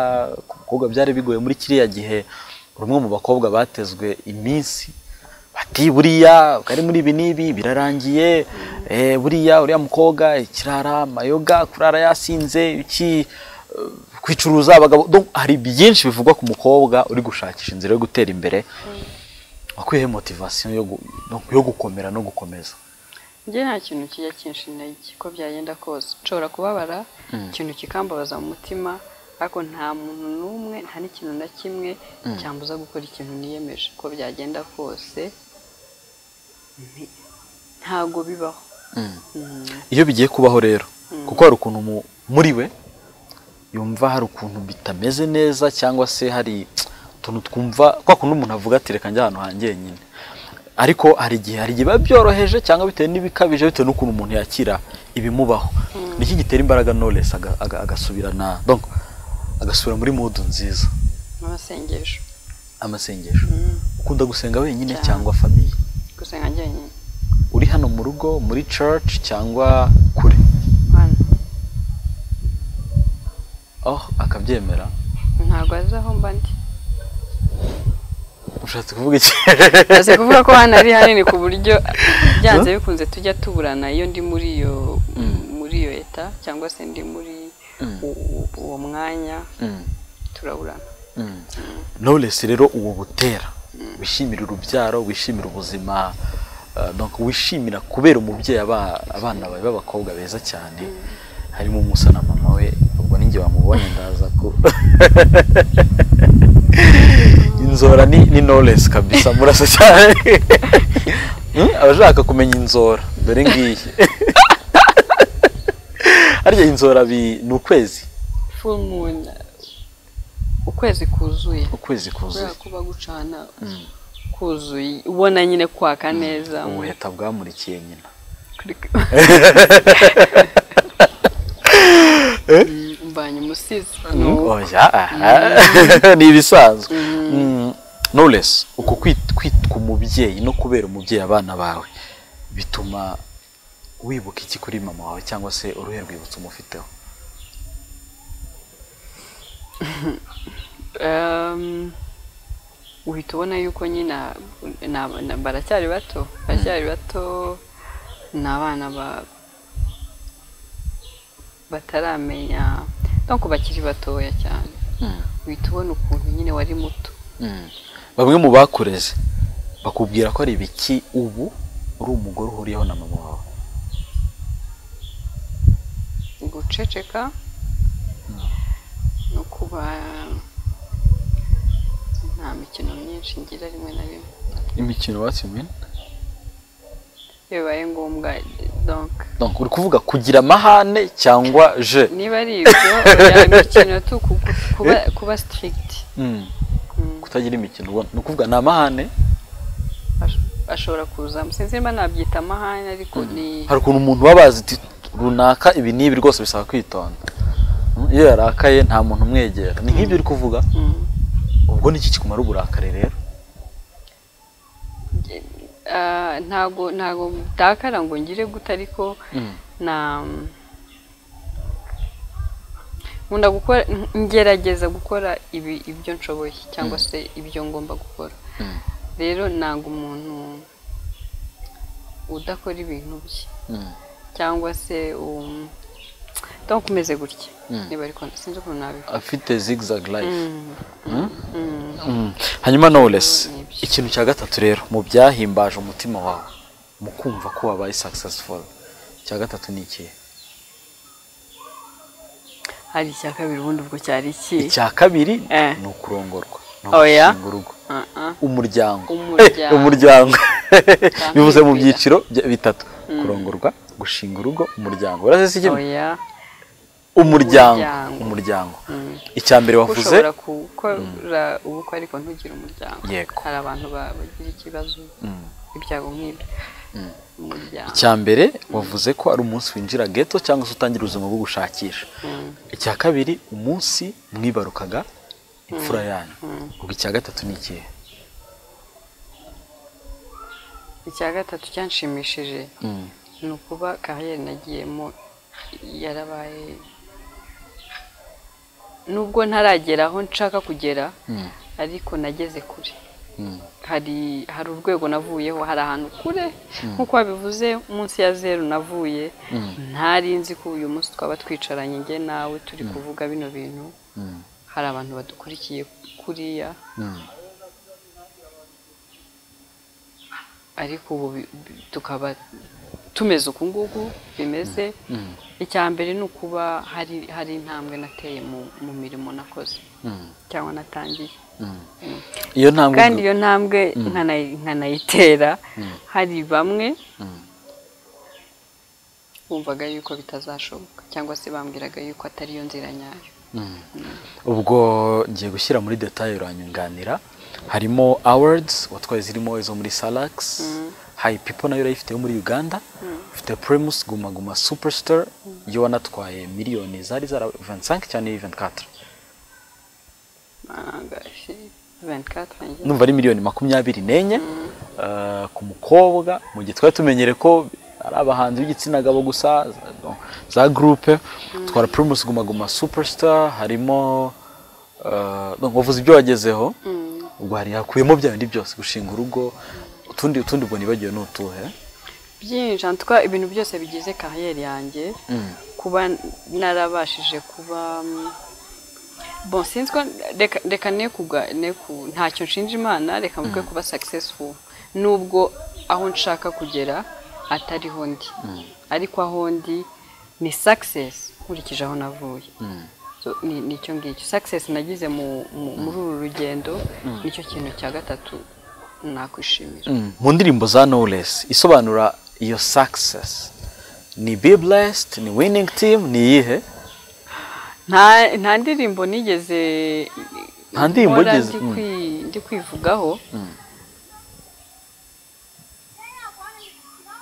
ku bakobwa byari bigoye muri kiriya gihe uri umwe mu bakobwa batezwe iminsi bati buriya ari muri ibi n'ibi birarangiye eh, buriya uriya mukobwa ikirara amayoga kurara yasinze iki eh, kwicuruza abagabo Donc, hari byinshi bivugwa ku mukobwa uri gushakisha inzira yo gutera imbere wakuyeho motivasiyo yo gu- yo gukomera no gukomeza njye nta kintu kijya kinshina iki ko byagenda kose nshobora kubabara ikintu kikambabaza mu mutima ariko nta muntu n'umwe nta n'ikintu na kimwe cyambuza gukora ikintu niyemeje ko byagenda kose nti- ntabwo bibaho Mm, iyo bigiye kubaho rero kuko hari ukuntu mu- muri we yumva hari ukuntu bitameze neza cyangwa se hari utuntu twumva kwa kundi umuntu avuga ati reka njye ahantu hanjye nyine ariko hari igihe hari igihe biba byoroheje cyangwa bitewe n'ibikabije bitewe n'ukuntu umuntu yakira ibimubaho niki gitera imbaraga knowless aga- aga- agasubirana donc agasubira muri mudu nziza n'amasengesho amasengesho Mm. ukunda gusenga wenyine Cyane. cyangwa famiye gusenga njyenyine uri hano mu rugo muri church cyangwa kure hano oh akabyemera ntabwo azi aho mba ndi ushatse kuvuga iki Maze kuvuga ko hano ari hanini ku buryo byanze bikunze tujya tuburana iyo ndi muri iyo muri iyo leta cyangwa se ndi muri u- u- uwo mwanya Mm, turaburana mm. Knowless rero uwo butera wishimira urubyaro wishimira ubuzima uh, donc wishimira kubera umubyeyi aba- abana bawe b'abakobwa beza cyane harimo umusa na mama we ubwo ninjye wamubonye ndaza ko inzora ni, ni knowless kabisa murasa cyane Hmm? abashaka kumenya inzora dore ngiyi harya inzora bi- ni ukwezi full moon ukwezi kuzuye ukwezi kuzuye kubera kuba gucana Mm. kuzuye ubona nyine kwaka neza ubuheta bwamurikiye nyina mbanye umusizi oya aha ni ibisanzwe Mm, knowless uko kwit- kwitwa umubyeyi no kubera umubyeyi abana bawe bituma wibuka iki kuri mama wawe cyangwa se uruhe rwibutso umufiteho Ehm, uhita ubona yuko nyina na- na- baracyari bato baracyari bato ni abana ba- bataramenya no bakiri batoya cyane uhita ubona ukuntu nyine wari muto Mm. bamwe mu bakureze bakubwira ko ari ibiki ubu uri umugore uhuriyeho na mama wawe guceceka no kuba nta mikino myinshi ngira rimwe na rimwe imikino watsimiye iyo bibaye ngombwa donka donc uri kuvuga kugira amahane cyangwa je niba ari ibyo oya, imikino tu ku- ku- kuba kuba sitirigiti Mm. kutagira imikino ubona ni ukuvuga ni amahane ashobora kuzamo sinzi niba nabyita amahane ariko ni hari ukuntu umuntu baba bazi ati runaka ibi n'ibi rwose bisaba kwitonda Mm, iyo yarakaye nta muntu umwegera ni nk'ibyo uri kuvuga Mm. ubwo ni iki kikumara uburakari rero Ah, ntago ntago mtakara ngo ngire guta ariko na nkunda gukora ngerageza gukora ibi ibyo nshoboye cyangwa se ibyo ngomba gukora rero ntago umuntu udakora ibintu bye cyangwa se um, don't kumeze gutya niba ariko sinzi ukuntu nabikora afite zigzag life Mm. Mm. hanyuma knowless Ni ibyo. ikintu cya gatatu rero mu byahimbaje umutima wawe mu kumva ko wabaye successful icya gatatu ni ikihe hari icya kabiri ubundi ubwo cyari iki icya kabiri Eh. ni ukurongorwa ni Oya. ugushinga urugo Ah, ah. umuryango Umuryango. Eh, umuryango bivuze mu kwira. byiciro bya- bitatu kurongorwa gushinga urugo umuryango uraze si kimwe oya umuryango Umuryango. umuryango icya mbere wavuze ushobora gukora ubukwe ariko ntugire umuryango Yego. hari abantu ba- bagira ikibazo ibyago nk'ibyo umuryango icya mbere wavuze ko ari umunsi winjira ghetto cyangwa se utangira ubuzima bwo gushakisha Mm. icya kabiri umunsi mwibarukaga imfura yanyu ubwo icya gatatu ni ikihe icya gatatu cyanshimishije ni ukuba kariyeri nagiyemo yarabaye nubwo ntaragera aho nshaka kugera ariko nageze kure hari hari urwego navuyeho hari ahantu kure nk'uko babivuze munsi ya zeru navuye ntari nzi ko uyu munsi twaba twicaranye njye nawe turi kuvuga bino bintu hari abantu badukurikiye kuriya ariko ubu bi- bi- tukaba tumeze uku nguku bimeze icya mbere ni ukuba hari hari intambwe nateye mu mu mirimo nakoze cyangwa natangiye iyo ntambwe kandi iyo ntambwe nkanayi- nkanayitera hari bamwe bumvaga yuko bitazashoboka cyangwa se bambwiraga yuko atari yo nzira nyayo ubwo ngiye gushyira muri detaye uranyunganira harimo awards watwaye zirimo izo muri salax hayi pipo nayo urayifite yo muri uganda ufite primus guma guma superstar yo wanatwaye miliyoni zari zara 25 cyane 24 Bangaje. numva ari miliyoni makumyabiri n'enye eh, ku mukobwa mu gihe twari tumenyere ko ari abahanzi b'igitsina gabo gusa za- no, za gurupe twara primus guma guma superstar harimo eh, no, wavuze ibyo wagezeho ubwo hari hakuyemo bya bindi byose gushinga urugo utundi utundi ubwo nibagiwe ni utuhe byinshi en tout cas, ibintu byose bigize kariyeri yanjye kuba narabashije kuba mm, bon sinzi ko reka reka ne kuga ne ku ntacyo nshinja imana reka mvuge kuba successful nubwo aho nshaka kugera atariho ndi ariko aho ndi ni success nkurikije aho navuye So, ni- nicyo ngicyo success nagize mu- mu- muri uru rugendo nicyo kintu cya gatatu nakwishimira Mm, mu ndirimbo za knowless isobanura iyo success ni be blessed ni winning team ni iyihe nta nta ndirimbo nigeze Nta ndirimbo nkora ugeze- ndi mm. kwi- ndi kwivugaho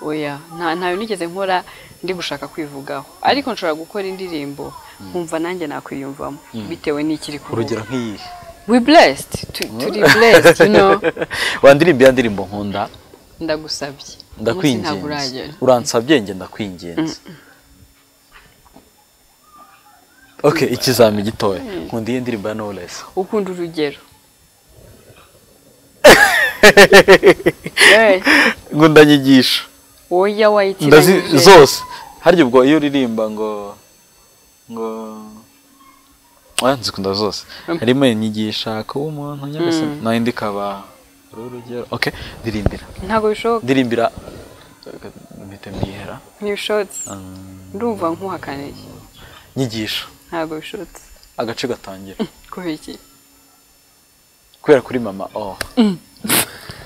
oya nta ntayo nigeze nkora ndi gushaka kwivugaho ariko nshobora gukora indirimbo nkumva nanjye nakwiyumvamo bitewe n'ikiri kuvuga urugero nk'iyihe we blessed tu- turi blessed you know wandirimba ya ndirimbo nkunda ndagusabye Umunsi ntabwo ndakwinginze uragera uransabye nge ndakwinginze ok ikizami gitoya nkunda iyi ndirimbo ya knowless ukunda urugero Eh, ngo ndanyigisha ndazi oya wayitiranyije zose harya ubwo iyo uririmba ngo ngo oya nzikunda zose Mm. harimo inyigisha kuba umuntu nyagasani nayo indi ikaba ari urugero ok ndirimbira ntabwo bishoboka ndirimbira mpita mbihera ntibishotse ndumva nkuhakaniye nyigisha ntabwo bishotse agace gatangira kubera iki kubera kuri mama oh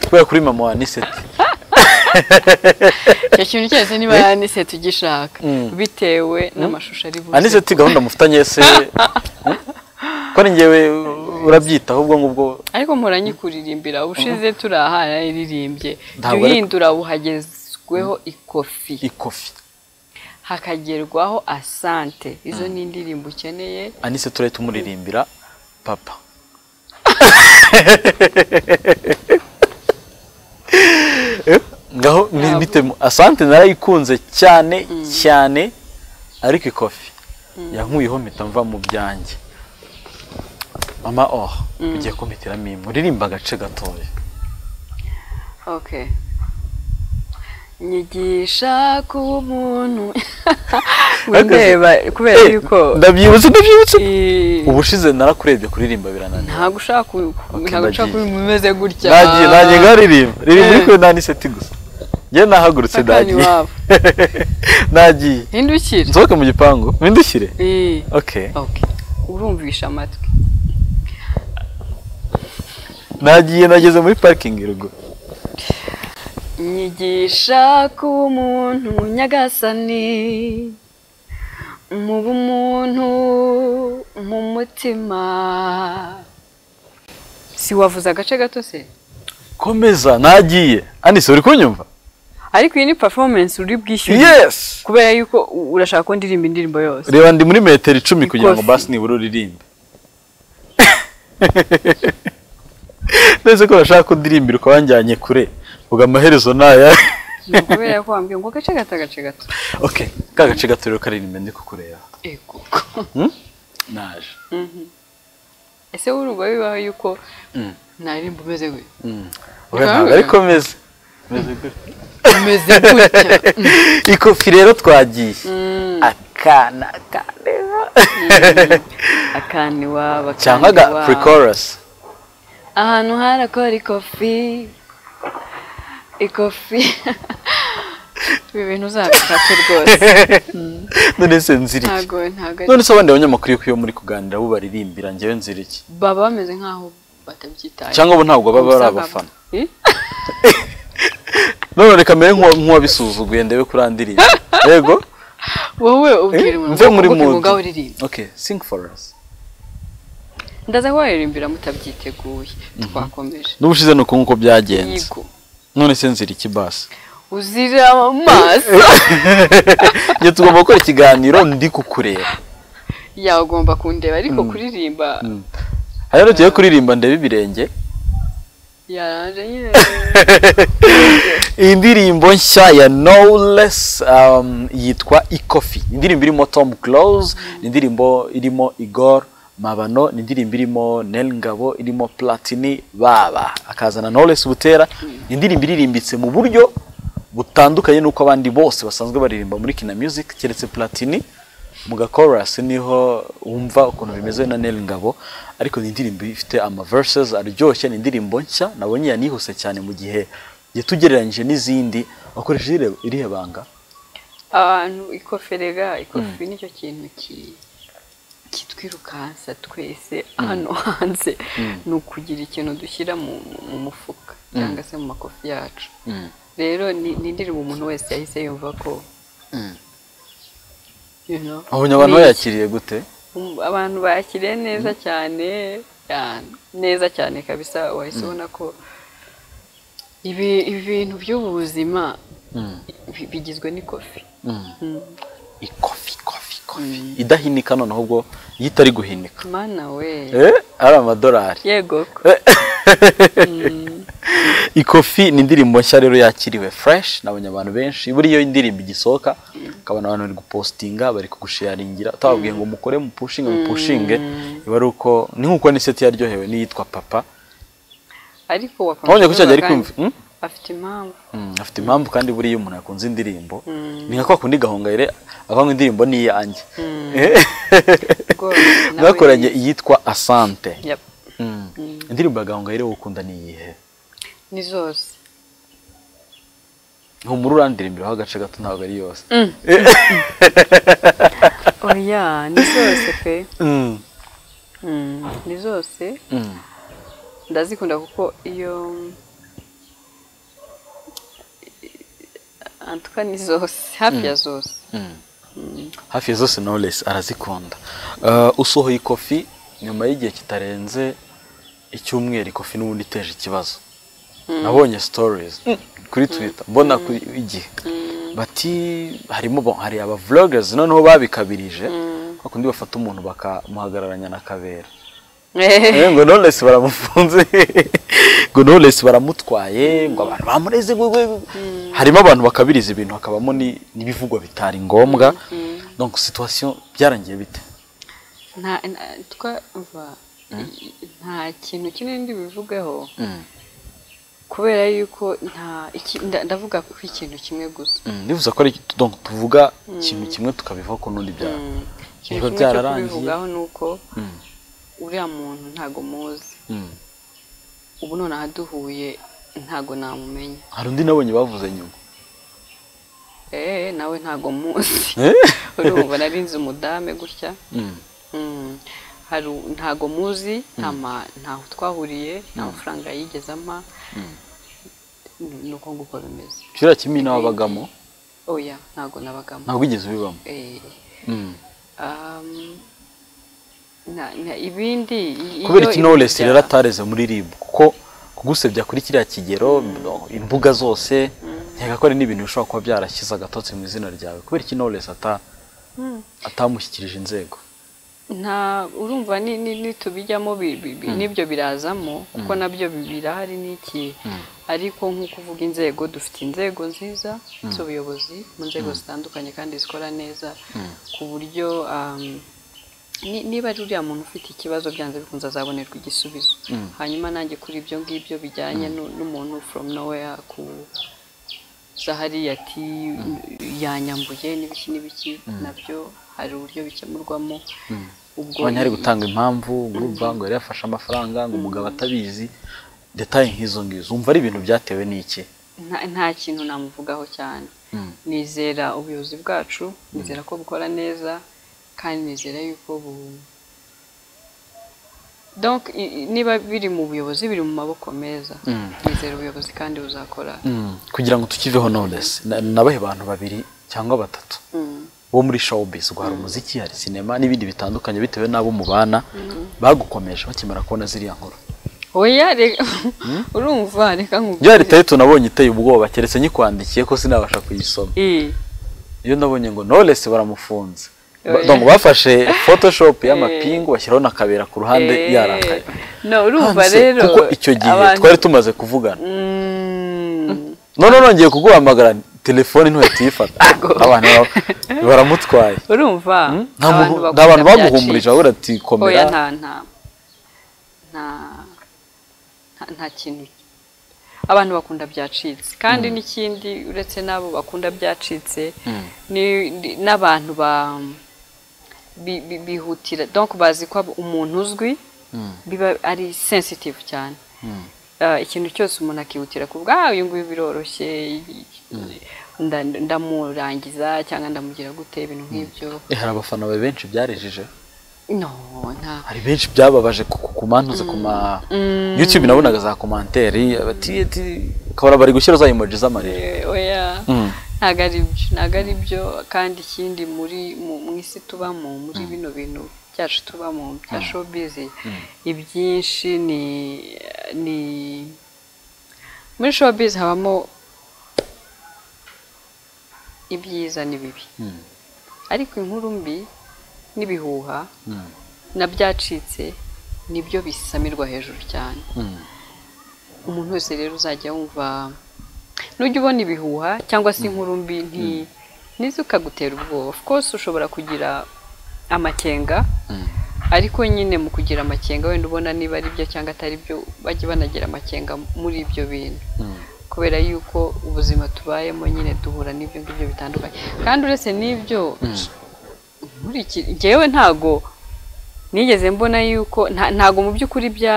kubera kuri mama wa niseti icyo kintu cyose niba yanise tugishaka Mm. bitewe n'amashusho ari buze anise ti gahunda mufitanye se Eh? ko ari njyewe urabyitaho ubwo ngubwo ariko muranyikuririmbyira ubushize turi aha nararirimbye jya Ntabwo ari- uhindura buhagezweho ikofi ikofi hakagerwaho asante izo ni indirimbo ukeneye anise turahita tumuririmbira papa ngaho ni- bitemu asante narayikunze cyane cyane ariko ikofi yankuyeho mpita mva mu byanjye mama oh ugiye kumpitiramo imwe uririmba agace gatoya Okay. Nyigisha kuba umuntu windeba kubera Eh, yuko ndabyibutse ndabyibutse eh, ubushize narakurebye kuririmba birananiye ntabwo ushaka ku- Okay, ntabwo ushaka ndagiye. kuba umeze gutya nagiye nagiye ngaririmba ririmba Eh. ariko naniseti gusa njyewe nahagurutse Akana nagiye iwabo. nagiye hindukira nsohoke mu gipangu mpindukire Eh, ok okay. urumvisha amatwi nagiye nageze muri parikingi ruguru nyigisha kuba umuntu nyagasani mu bumuntu mu mutima si wavuze agace gato se komeza nagiye anise uri kunyumva ariko iyi ni performance uri bwishyure yes kubera yuko u- urashaka ko ndirimba indirimbo yose reba ndi muri metero icumi kugira ngo Ikofi. basi nibura uririmbe ndetse ko urashaka ko ndirimbira ukaba wanjyanye kure ubwo amaherezo naya Ni ukubera ko wambwiye ngo agace gato agace gato ok ka gace gato rero karirimba ndi kukureba Ego. naje ese wurumva bibaho yuko Mm. naririmba umeze gutya oya ntabwo ariko meze umeze gutya ikofi rero twagiye akana akana iwabo akana cyangwa aga iwabo. pre-chorus ahantu harakora ikofi ikofi ibi bintu uzabishake rwose none se nzira iki ntago ntago ari- none se abandi banyamakuru iyo muri kuganira bo baririmbira njyewe nzira iki baba bameze nk'aho batabyitaye cyangwa bo ntabwo baba ari Ubusa bwa- abafana Eh? none reka mbere nk'uwa- nk'uwabisuzuguye ndebe kuri andirimbo yego wowe ubwira Eh, umuntu mve ngo muri kuvuga mood. umwuga uririmba ok sing for us ndaza ko waririmbira mutabyiteguye twakomeje n'ubushize ni uku nguko byagenze yigo none se nzira iki basi uzira amaso njye tugomba gukora ikiganiro ndi kukureba yawe ugomba kundeba ariko kuririmba hano tugiye kuririmba ndebe ibirenge yaraje nyine iyi ndirimbo nshya ya knowless um, yitwa ikofi ni indirimbo irimo tom close ni indirimbo irimo igor mabano ni indirimbo irimo nel ngabo irimo platini baba akazana knowless butera ni indirimbo iririmbitse mu buryo butandukanye n'uko abandi bose basanzwe baririmba muri kina music keretse platini mu gakorasi niho wumva ukuntu bimeze na Nel Ngabo ariko ni indirimbo ifite ama verses aryoshye ni indirimbo nshya nabonye yanihuse cyane mu gihe yatugereranyije n'izindi wakoresheje irihe- irihe banga abantu ikoferega ikofi nicyo kintu ki- kitwirukansa twese hano hanze ni ukugira ikintu dushyira mu mu mufuka cyangwa se mu makofi yacu rero ni ni indirimbo umuntu wese yahise yumva ko you know, abonye abantu ni iki? bayakiriye gute Um, abantu bakiriye neza cyane ya- neza cyane kabisa wahise ubona ko ibi ibintu by'ubu buzima bi- bigizwe n'ikofi ikofi kofi kofi idahinika noneho ubwo iyo itari guhinika mana we eh ari amadolari yego ikofi ni indirimbo nshya rero yakiriwe fresh nabonye abantu benshi buriya iyo indirimbo igisohoka ukabona abantu bari gupostinga bari kugusharingira utababwiye ngo mukore mupushinge mupushinge iba ari uko ni nk'uko ni seti yaryohewe n'iyitwa papa ariko wakomeje wabonye ko cyajya ari kuvuga kumva kandi hmm? afite impamvu Mm, afite impamvu kandi buriya iyo umuntu yakunze indirimbo ni nka kwa kundi gahongayire avuga ngo indirimbo ni iyanjye rwose nawe mwakoranye iyitwa asante yep. Mm. indirimbo ya gahongayire wukunda ni iyihe ni zose humura urandirimbireho agace gato ntabwo ari yose oya ni zose pe Mm. Mm, ni zose Mm. ndazikunda kuko iyo antuka ni zose hafi ya zose hafi ya zose knowless arazikunda Uh, usohoye ikofi nyuma y'igihe kitarenze icyumweru ikofi n'ubundi iteje ikibazo nabonye stories kuri twitter mbona kuri igihe bati harimo ba- hari aba vloggers noneho babikabirije bakundi bafata umuntu bakamuhagararanya na kabera Eh, ngo knowless baramufunze ngo knowless baramutwaye ngo abantu bamureze ngo- ngo- harimo abantu bakabiriza ibintu hakabamo ni- n'ibivugwa bitari ngombwa donc situation byarangiye bite nta nta- twumva i- nta kintu kimwe ndi bivugeho kubera yuko nta iki- nda- ndavuga ku ikintu kimwe gusa Mm, bivuze ko ari donc tuvuga ikintu kimwe tukabivaho ku n'undi bya Mm. ikintu Ibigo kimwe cyo byararangiye. kubivugaho ni uko Mm. uriya muntu ntago muzi Mm. ubu nonaha duhuye ntago namumenya hari undi nabonye bavuze nyuma eee nawe ntago muzi Eh? urumva nari nzi umudame gutya Mm. Mm. hari u- ntago muzi nta ma- ntaho twahuriye nta mafaranga yigeze ampa ni uko nguko bimeze kiriya kimi nabagamo oya ntago nabagamo ntabwo wigeze ubibamo Eh, Mm. um, na- na- ibindi i- kubera iyo iki knowless ibyo rero atareze muri rib kuko kugusebya kuri kiriya kigero no, imbuga zose ntiyagakore n'ibintu bishobora kuba byarashyize agatotsi mu izina ryawe kubera iki knowless ata atamushyikirije inzego nta urumva ni- ni- nitubijyamo bi- bi- bi- n'ibyo birazamo kuko nabyo bi- birahari n'iki ariko nk'uko uvuga inzego dufite inzego nziza z'ubuyobozi mu nzego zitandukanye kandi zikora neza ku buryo um, ni- niba ari uriya muntu ufite ikibazo byanze bikunze azabonerwa igisubizo hanyuma nanjye kuri ibyo ngibyo bijyanye nu- n'umuntu from nowhere ku zahari ati yanyambuye n'ibiki n'ibiki nabyo hari uburyo bikemurwamo ubwo abanya hari gutanga impamvu ngo urumva ngo yari yafashe amafaranga ngo umugabo atabizi detaye nk'izo ngizo umva ari ibintu byatewe n'iki nta- nta kintu namuvugaho cyane nizera ubuyobozi bwacu nizera ko bukora neza kandi nizera yuko bu donc i- i- niba biri mu buyobozi biri mu maboko meza nizera ubuyobozi kandi buzakora kugira ngo tukiveho knowless Na- nabahe abantu babiri cyangwa batatu Mm. bo muri showbiz ubwo hari umuziki hari sinema n'ibindi bitandukanye bitewe n'abo mubana bagukomeje bakimara kubona ziriya nkuru oya reka urumva reka ya nkubwire leta y'u tunabonye iteye ubwoba keretse nyikwandikiye ko sinabasha kuyisoma Eh, iyo nabonye ngo knowless baramufunze Ba- donc bafashe photoshop y'amapingu bashyiraho na kabera ku ruhande Eh, yarakaye no urumva Hanze, rero kuko icyo gihe abantu- twari tumaze kuvugana Mm, none nongeye kuguhamagara telefone ntuyatuyifata abantu ba- baramutwaye urumva nta muntu bakunda nta bantu byacitse. baguhumurije babura ati oya komera nta nta nta nta- nta kintu abantu bakunda byacitse kandi n'ikindi uretse n'abo bakunda byacitse ni- ni- n'abantu ba bi- bi- bihutira donc bazi ko umuntu uzwi biba ari sensitive cyane Ah, ikintu cyose umuntu akihutira kuvuga ah uyu nguyu biroroshye nda- ndamurangiza cyangwa ndamugira gute ibintu nk'ibyo Eh, hari abafana bawe benshi byarejeje no nta hari benshi byababaje ku- ku- kumantuza ku ma youtube nabonaga za komanteri bati ati ukabona bari gushyira za emoji z'amarira Eh, oya Mm. ntabwo ari byo ntabwo ari byo kandi ikindi muri mu mu isi tubamo muri bino bintu byacu tubamo bya showbiz ibyinshi ni ni muri showbiz habamo ibyiza n'ibibi ariko inkuru mbi n'ibihuha na byacitse nibyo bisamirwa hejuru cyane umuntu wese rero uzajya wumva nujya ubona ibihuha cyangwa se inkuru mbi nti nizo ukagutera ubwoba of course ushobora kugira amakenga ariko nyine mu kugira amakenga wenda ubona niba ari byo cyangwa atari byo bajya banagira amakenga muri ibyo bintu kubera yuko ubuzima tubayemo nyine duhura n'ibyo ngibyo bitandukanye kandi uretse n'ibyo muri iki ngewe ntago nigeze mbona yuko nta- ntago mu by'ukuri bya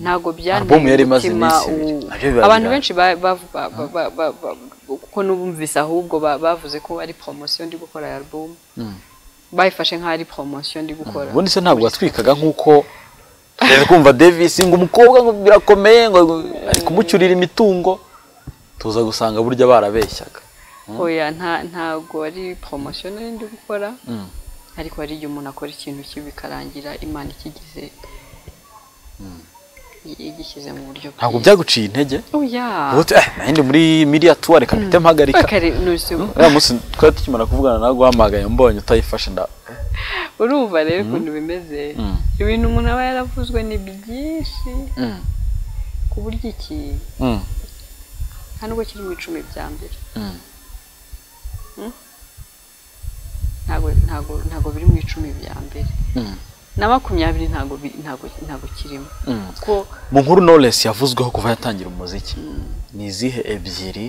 ntago byanteye Album yari imaze umutima iminsi ibiri. u- Nabyo biba abantu bihari. benshi ba- bavu- ba- ba- ba- ba- ba- kuko n'ubumvise ahubwo ba- bavuze ko ari poromosiyo ndi gukora ya album bayifashe nk'aho ari poromosiyo ndi gukora ubundi se ntabwo watwikaga nk'uko rero kumva davis ngo umukobwa ngo birakomeye ngo ari kumucyurira imitungo tuza gusanga burya barabeshyaga oya nta- ntago ari poromosiyo nari ndi gukora ariko hari igihe umuntu akora ikintu kibi bikarangira imana ikigize i- igishyize mu buryo ntabwo bwiza. byaguciye intege oya ubu uti, "Eh, nahindi muri miriya tuwa reka mpite mpagarika Bakare- nonese ubu- uriya munsi twari tukimara kuvugana nawe guhamagaye mbonye utayifashe nda urumva rero ukuntu bimeze ibintu umuntu aba yaravuzwe ni byinshi ku buryo iki Mm. nta nubwo kiri mu icumi bya mbere Mm? ntago ntago ntago biri mu icumi bya mbere Mm. na makumyabiri ntago bi- ntago ntago kirimo kuko mu nkuru Knowless yavuzweho kuva yatangira umuziki ni izihe ebyiri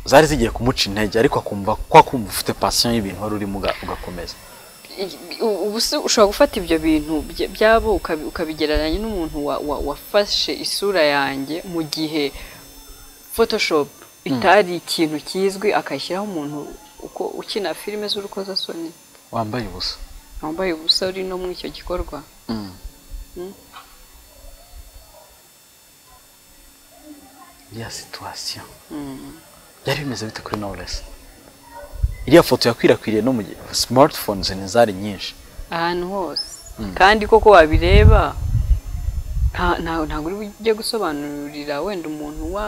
zari zigiye kumuca intege ariko akumva kwa kumva ufite pasiyo y'ibintu wari urimo uga- ugakomeza i- u- ubu se ushobora gufata ibyo bintu bya- byabo ukabi- ukabigereranya n'umuntu wa- wa- wafashe isura yanjye mu gihe photoshop itari ikintu kizwi akayishyiraho umuntu uko ukina filime z'urukozasoni wambaye ubusa wambaye ubusa uri no muri icyo gikorwa iriya situwasiyo byari bimeze bite kuri Knowless iriya foto yakwirakwiriye no mu gihe smartphones ntizari nyinshi ahantu hose kandi koko wabireba nta- nta- ntabwo uri bujye gusobanurira wenda umuntu wa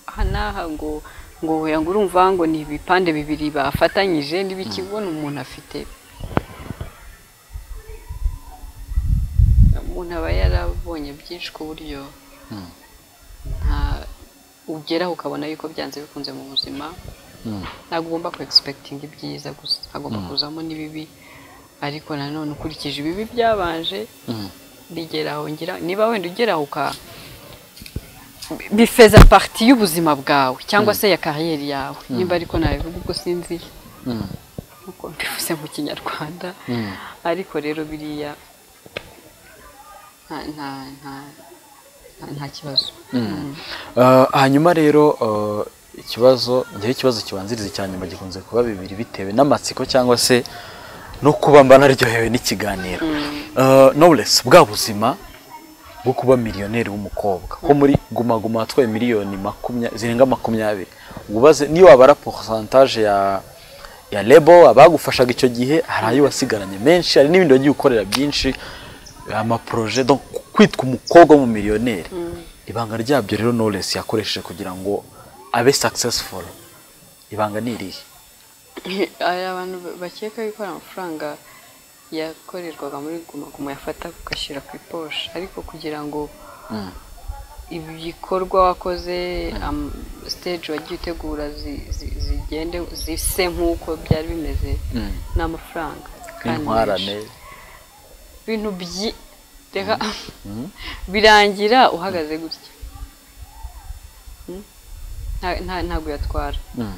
aha n'aha ngo ngo hoya ngo urumva ngo ni ibipande bibiri bafatanyije n'ibikibona umuntu afite umuntu aba yarabonye byinshi ku buryo nta ugeraho ukabona yuko byanze bikunze mu buzima ntabwo ugomba kwegispekitinga ibyiza gusa hagomba kuzamo n'ibibi ariko nanone ukurikije ibibi byabanje bigeraho ngira niba wenda ugeraho uka bifeza pariti y'ubuzima bwawe cyangwa se ya kariyeri yawe nimba ariko nabivuga ubwo sinzi nkuko mbivuze mu kinyarwanda ariko rero biriya nta nta nta- nta- nta kibazo Uh, hanyuma rero uh, ikibazo ngewe ikibazo kibanziriza cya nyuma gikunze kuba bibiri bitewe n'amatsiko cyangwa se no kuba mba naryohewe n'ikiganiro uh, Knowless bwa buzima bwo kuba miliyoneri w'umukobwa ko muri guma guma watwaye miliyoni makumya, zirenga makumyabiri ubaze niyo wabara porsantaje ya ya lebo abagufashaga icyo gihe hari ayo wasigaranye menshi hari n'ibindi wagiye ukorera byinshi amaporoje donc kwitwa umukobwa w'umumiliyoneri ibanga ryabyo rero Knowless yakoresheje kugira ngo abe successful ibanga ni irihe hari abantu bakeka yuko hari amafaranga yakorerwaga muri guma guma yafata ugashyira ku iposha ariko kugira ngo ibikorwa wakoze am- stage wagiye utegura zi- zi- zigende zise nk'uko byari bimeze Mm. n'amafaranga kandi nk'intwarane menshi. ibintu byi reka birangira uhagaze gutya Mm? Nta- nta- ntabwo yatwara Mm.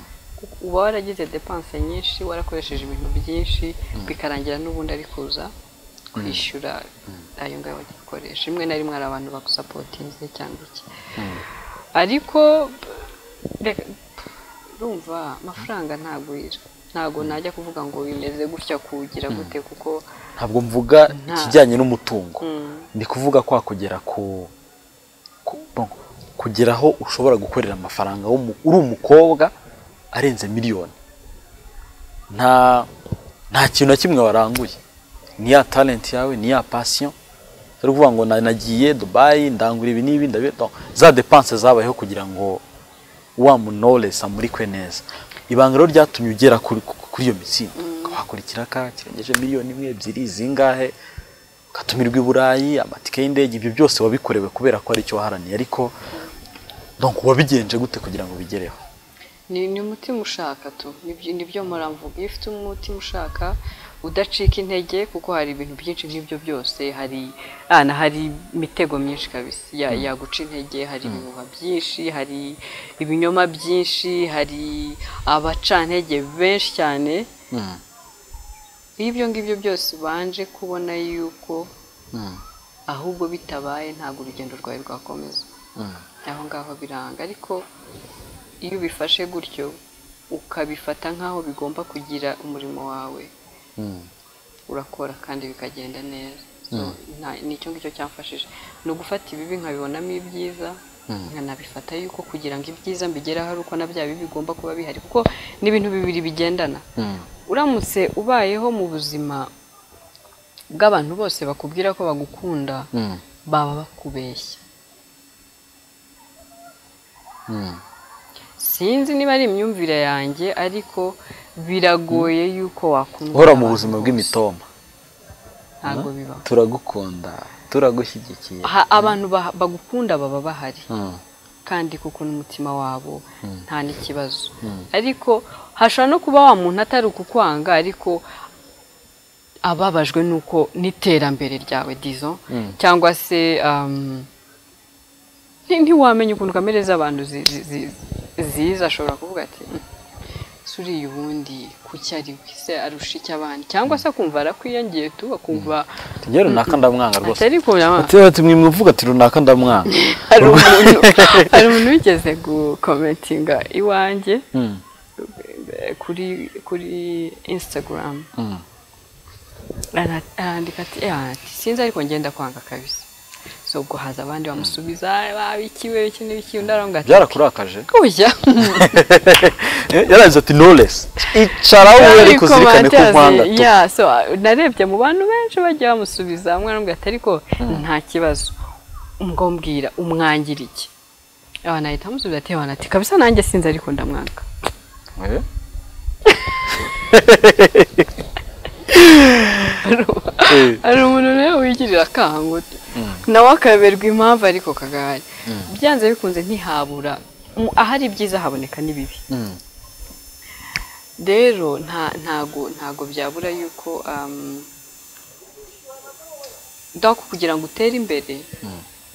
uba waragize depanse nyinshi warakoresheje ibintu byinshi bikarangira n'ubundi ari kuza kwishyura ayo ngayo wakoresha rimwe na rimwe hari abantu bagusapotinze cyangwa iki ariko reka- urumva amafaranga ntagwira ntabwo najya kuvuga ngo bimeze gutya kuwugira gute kuko ntabwo mvuga Nta- ikijyanye n'umutungo Mm. ndi kuvuga kwa kugera ku ku- bon, kugera aho ushobora gukorera amafaranga w'umu- uri umukobwa arenze miliyoni nta nta kintu na kimwe waranguye ni ya talent yawe ni ya passion ari ukuvuga ngo na- nagiye dubayi ndangura ibi n'ibi ndabi non, za depanse zabayeho kugira ngo wa munores amurikwe neza ibanga rero ryatumye ugera kuri, kuri iyo mitsinda wakurikira ka kirengeje miliyoni imwe ebyiri zingahe ukatumirwa i burayi amatike y'indege ibyo byose wabikorewe kubera ko ari icyo waharaniye ariko donc wabigenje gute kugira ngo bigereho ni ni umutima ushaka tu nibyo nibyo muramvuga iyo ufite umutima ushaka udacika intege kuko hari ibintu byinshi nk'ibyo byose hari ana hari imitego myinshi kabisa ya- yaguca intege hari ibihuha byinshi hari ibinyoma byinshi hari abacantege benshi cyane iyo ibyo ngibyo byose ubanje kubona yuko ahubwo bitabaye ntabwo urugendo rwawe rwakomeza aho ngaho biranga ariko iyo ubifashe gutyo ukabifata nk'aho bigomba kugira umurimo wawe urakora kandi bikagenda neza So, nta- ni icyo ngicyo cyamfashije ni ugufata ibibi nkabibonamo ibyiza nkanabifata yuko kugira ngo ibyiza mbigereho ari uko na bya bibi bigomba kuba bihari kuko ni ibintu bibiri bigendana uramutse ubayeho mu buzima bw'abantu bose bakubwira ko bagukunda baba bakubeshya sinzi niba ari imyumvire yanjye ariko biragoye yuko wakunda uhora mu abantu buzima bose. bw'imitoma ntabwo bibaho turagukunda turagushyigikiye Ha- abantu ba- bagukunda baba bahari kandi kuko n'umutima wabo nta n'ikibazo ariko hashobora no kuba wa muntu atari ukukwanga ariko ababajwe n'uko n'iterambere ryawe dizo cyangwa se um, nti- ntiwamenya ukuntu kamere z'abantu zi- zi- zi- ziza ashobora kuvuga ati "Mm, se uriya ubundi kuki ari we se arusha iki abandi cyangwa se akumva arakwiyongeye tu akumva njye runaka ndamwanga rwose atari kubona tuba tumwimuvuga ati runaka ndamwanga hari umuntu hari umuntu wigeze gukomentinga iwanjye Mm. eh, kuri kuri instagram Mm. Ara- arandika ati "Eh, ati sinzi ariko ngenda kwanga kabisa so ubwo haza abandi bamusubiza babikiwe iki n'ibiki undi aravuga ati byarakurakaje kujya yaragize ati knowless icara wowe ariko zirikane ko nkwanga tu ya so narebye mu bantu benshi bagiye bamusubiza hamwe arambwira ati ariko nta kibazo ngo mbwira umwangira iki abantu bahita bamusubiza ati abantu ati kabisa nanjye sinzi ariko ndamwanga Eh? Eh. hari umuntu nawe wigirira akango nawe akayoberwa impamvu ariko kagahari byanze bikunze ntihabura Mu- ahari ibyiza haboneka n'ibibi Mm. rero nta ntago ntago byabura yuko um, donc kugira ngo utere imbere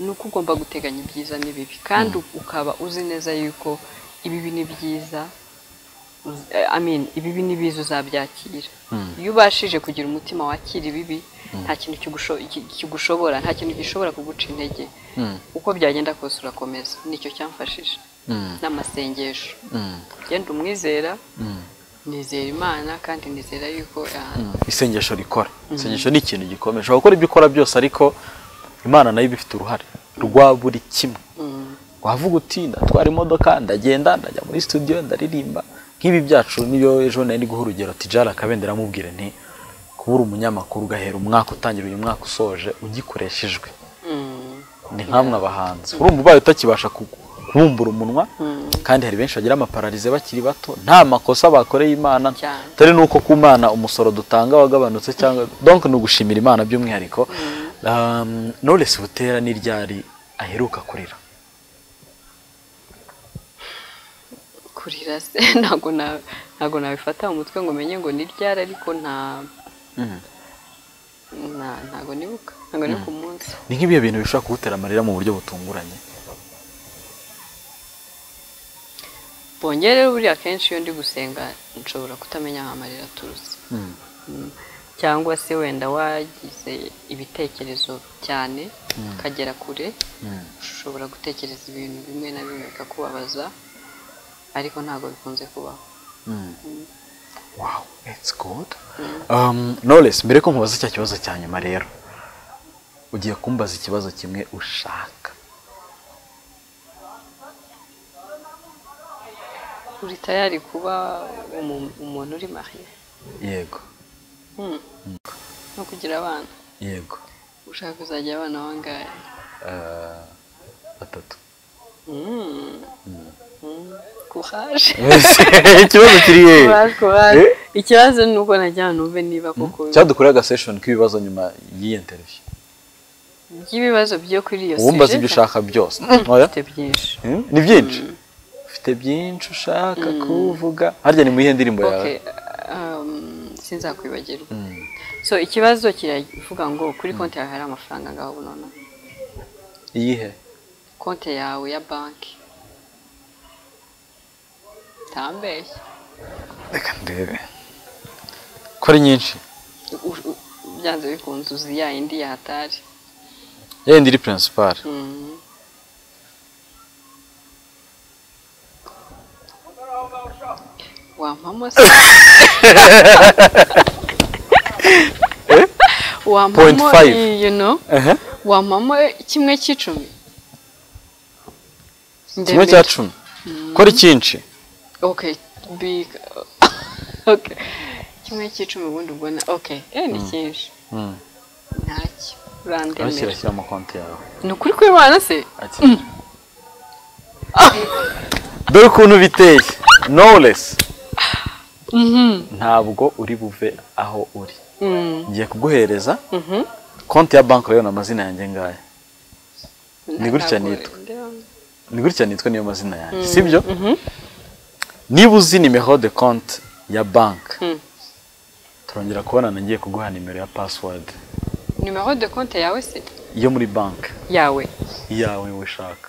ni uko ugomba guteganya ibyiza n'ibibi kandi ukaba uzi neza yuko ibibi ni byiza uz- eh, I mean, ibibi ni biza uzabyakira iyo ubashije kugira umutima wakira ibibi nta kintu kigusho- ki- kigushobora nta kintu gishobora kuguca intege uko byagenda kose urakomeza nicyo cyamfashije n'amasengesho genda umwizera nizera imana kandi nizera yuko ah, isengesho rikora isengesho ni ikintu gikomeye ushobora gukora ibyo ukora byose ariko imana nayo iba ifite uruhare rwa buri kimwe wavuga uti ndatwara imodoka ndagenda ndajya muri studio ndaririmba nk'ibi byacu niyo ejo nari ndi guha urugero tijara kabendera amubwire nti kuba uri umunyamakuru ugahera umwaka utangira uyu mwaka usoje ugikoreshejwe ni nkamwe abahanzi urumva ubaye utakibasha ku- kubumbura umunwa kandi hari benshi bagira amapararize bakiri bato nta makosa bakoreye imana Cyane. atari n'uko ku mana umusoro dutanga wagabanutse cyangwa donc ni ugushimira imana by'umwihariko Um, Knowless Butera ni ryari aheruka kurira kurira se ntabwo na- ntabwo nabifata mu mutwe ngo menye ngo ni ryari ariko nta nta- ntabwo nibuka ntabwo ni ku munsi ni nk'ibihe bintu bishobora kugutera amarira mu buryo butunguranye bongere buriya akenshi iyo ndi gusenga nshobora kutamenya aho amarira aturutse Mm. cyangwa se wenda wagize ibitekerezo cyane ukagera kure ushobora gutekereza ibintu bimwe na bimwe bikakubabaza ariko ntabwo bikunze kubaho wow it's good um, Knowless mbere ko nkubaza cya kibazo cya nyuma rero ugiye kumbaza ikibazo kimwe ushaka uri tayari kuba umu- umuntu uri mariye yego no kugira abana yego ushaka kuzajya abana bangahe Ah, batatu kuhaje ikibazo kiri he Courage, courage. Eh? ikibazo ni uko najyana numve niba koko cyadukoreye agaseshoni k'ibibazo nyuma y'iyi interview by'ibibazo byo kuri iyo uwumbaza sujet, ibyo ushaka byose Oya? mfite byinshi Hmm? ni byinshi ufite byinshi ushaka kuvuga harya ni mu iyihe ndirimbo yawe Okay, um, sinzakwibagirwa so ikibazo kiravuga ngo kuri konti yawe hari amafaranga ngaho ubu nonaha iyihe konti yawe ya banki tambeshye reka ndebe ko ari nyinshi U- u- byanze bikunze uzi ya indi yahatari yenda iri principal Mhm. wampamo se Point wampamo five. i- you know Ehe. wampamo kimwe cy'icumi kimwe cya cumi ko ari cyinshi okay big okay kimwe cy'icumi ubundi ubwo na okay eh ni cyinshi Mm. ntacyo aho urandemera kirashyira mu konti yawe ni ukuri kw'imana se Ati. dore ukuntu biteye knowless ntabwo uri buve aho uri Mm. ngiye kuguhereza Mhm. konti ya banki urabona amazina yanjye ngaya Ni gutya Ntabwo- nitwa. ni gutya nitwa niyo mazina yanjye sibyo niba uzi nimero de konti ya banki Mm. turongera kubonana ngiye kuguha nimero ya password nimero de konti yawe se yo muri banki yawe iyawe ushaka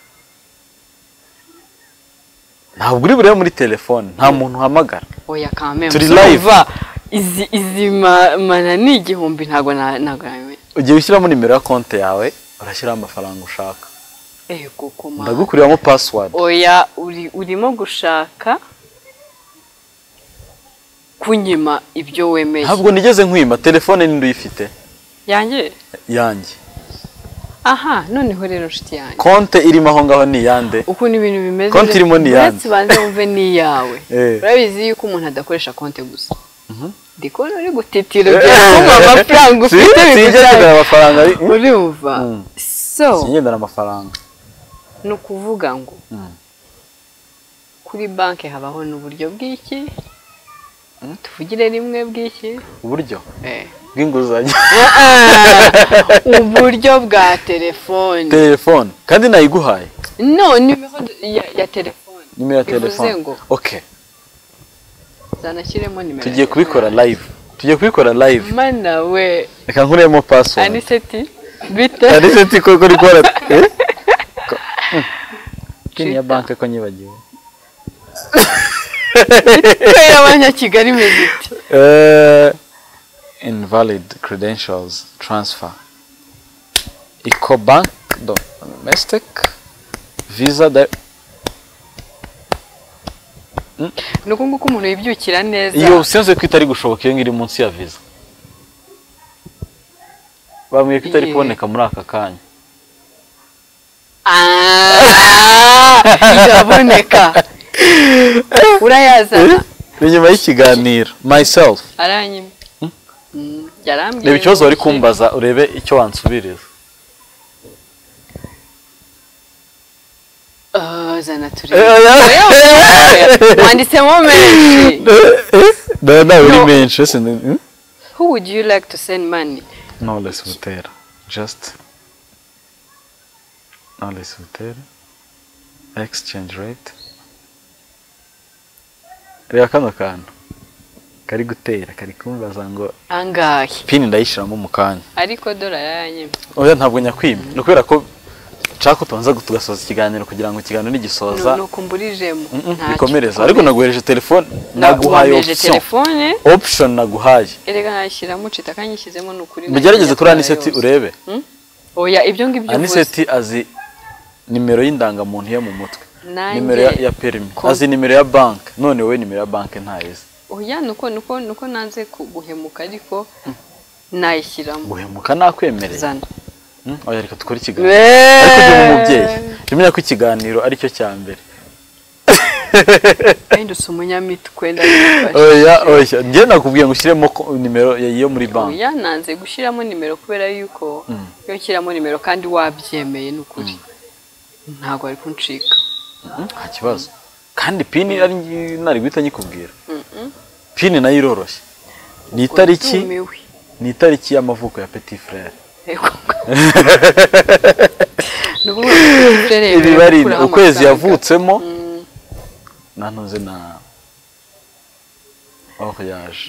ntabwo uri burebe muri telefone nta muntu uhamagara oya kamembe Turi live. izi izi ma- mana ni igihumbi ntabwo na- ntabwo nabimenya ugiye ushyiramo nimero ya konti yawe urashyiraho amafaranga ushaka ego koma ndagukuriramo password oya uri urimo gushaka kunyima ibyo wemeye ntabwo nigeze nkwima telefone ninde uyifite yanjye yanjye aha noneho rero nshuti yanjye konti irimo aho ngaho ni iyande ukuntu ibintu bimeze Konti irimo ni iyanjye. uretse ubanze wumve n'iyawe Eh. urabizi yuko umuntu adakoresha konti gusa ndikubona uri gutitira Eh. ugiye kumva amafaranga Si- ufite sinigeze bigujyanye ngira amafaranga ari- urumva Mm. so singendana amafaranga ni ukuvuga ngo Mm. kuri banki habaho n'uburyo bw'iki tuvugire rimwe bw'iki uburyo Eh. bw'inguzanyo uburyo bwa telefone telefone kandi nayiguhaye no nimero ya, ya telefone nimero ya Bivuze telefone ngo okay zanashyiremo nimero tugiye kubikora live tugiye kubikora live mana we reka nkuremo password aniseti bite Alice ati koko uri gukora eh? Pini ya Twitter. banki ko nyibagiwe Twitter y'abanyakigali imeze ite Eh, invalid credentials transfer eco bank do domestic visa da ni uko nguko umuntu yibyukira neza iyo sinze ko itari gushoboka iyo ngiri munsi ya visa bambwiye ko itari Iye. kuboneka muri aka kanya Ah, iraboneka urayazana ni nyuma y'ikiganiro myself aranyima Mm, yarambwiye reba ikibazo wari ngo- kumbaza urebe icyo wansubiriza Ah, 2000 turindwi wanditsemo menshi nawe nawe uri No. menshi ese ni- hmm? who would you like to send money knowless butera just knowless butera exchange rate reba kano kantu kari gutera kari kumbaza ngo angahe pini ndayishyiramo mu kanya ariko dora yanyemye oya ntabwo nyakwimye ni ukubera ko nshaka ko tubanza tugasoza ikiganiro kugira ngo ikiganiro nigisoza nukumburijemo mm, mm, ntacyo. bikomereza ariko naguhereje telefone naguhaye Wampeje option telefone option naguhaye erega nashyiramo cita kanyishyizemo ni ukuri mugerageze kuri nakora aniseti yose. urebe oya ibyo ngibyo uvuze aniseti azi nimero y'indangamuntu yo mu mutwe Nanjye- nimero ya, ya perimi Ko- azi nimero ya banki none wowe nimero ya banki ntayizi oya nuko nuko nuko nanze ku- guhemuka ariko nayishyiramo guhemuka nakwemereye zana Mm, oya reka dukore ikiganiro ariko ndi umubyeyi jya umenya ko ikiganiro aricyo cya mbere wenda usa umunyamitwe ndabifashe oya oya njye nakubwiye ngo ushyiremo ko- nimero ya- yo muri banki oya nanze gushyiramo nimero kubera yuko iyo nshyiramo nimero kandi wabyemeye ni ukuri ntabwo ari kuncika Mm, nta kibazo kandi pini ari nari guhita nyikubwira pini nayo iroroshye ni itariki Urumiwe. ni itariki y'amavuko ya petit frere Yego. Ni ukuvuga ngo uturere ibibarinda gukuraho ukwezi amafaranga. yavutsemo Mm, nantuze na aho yaje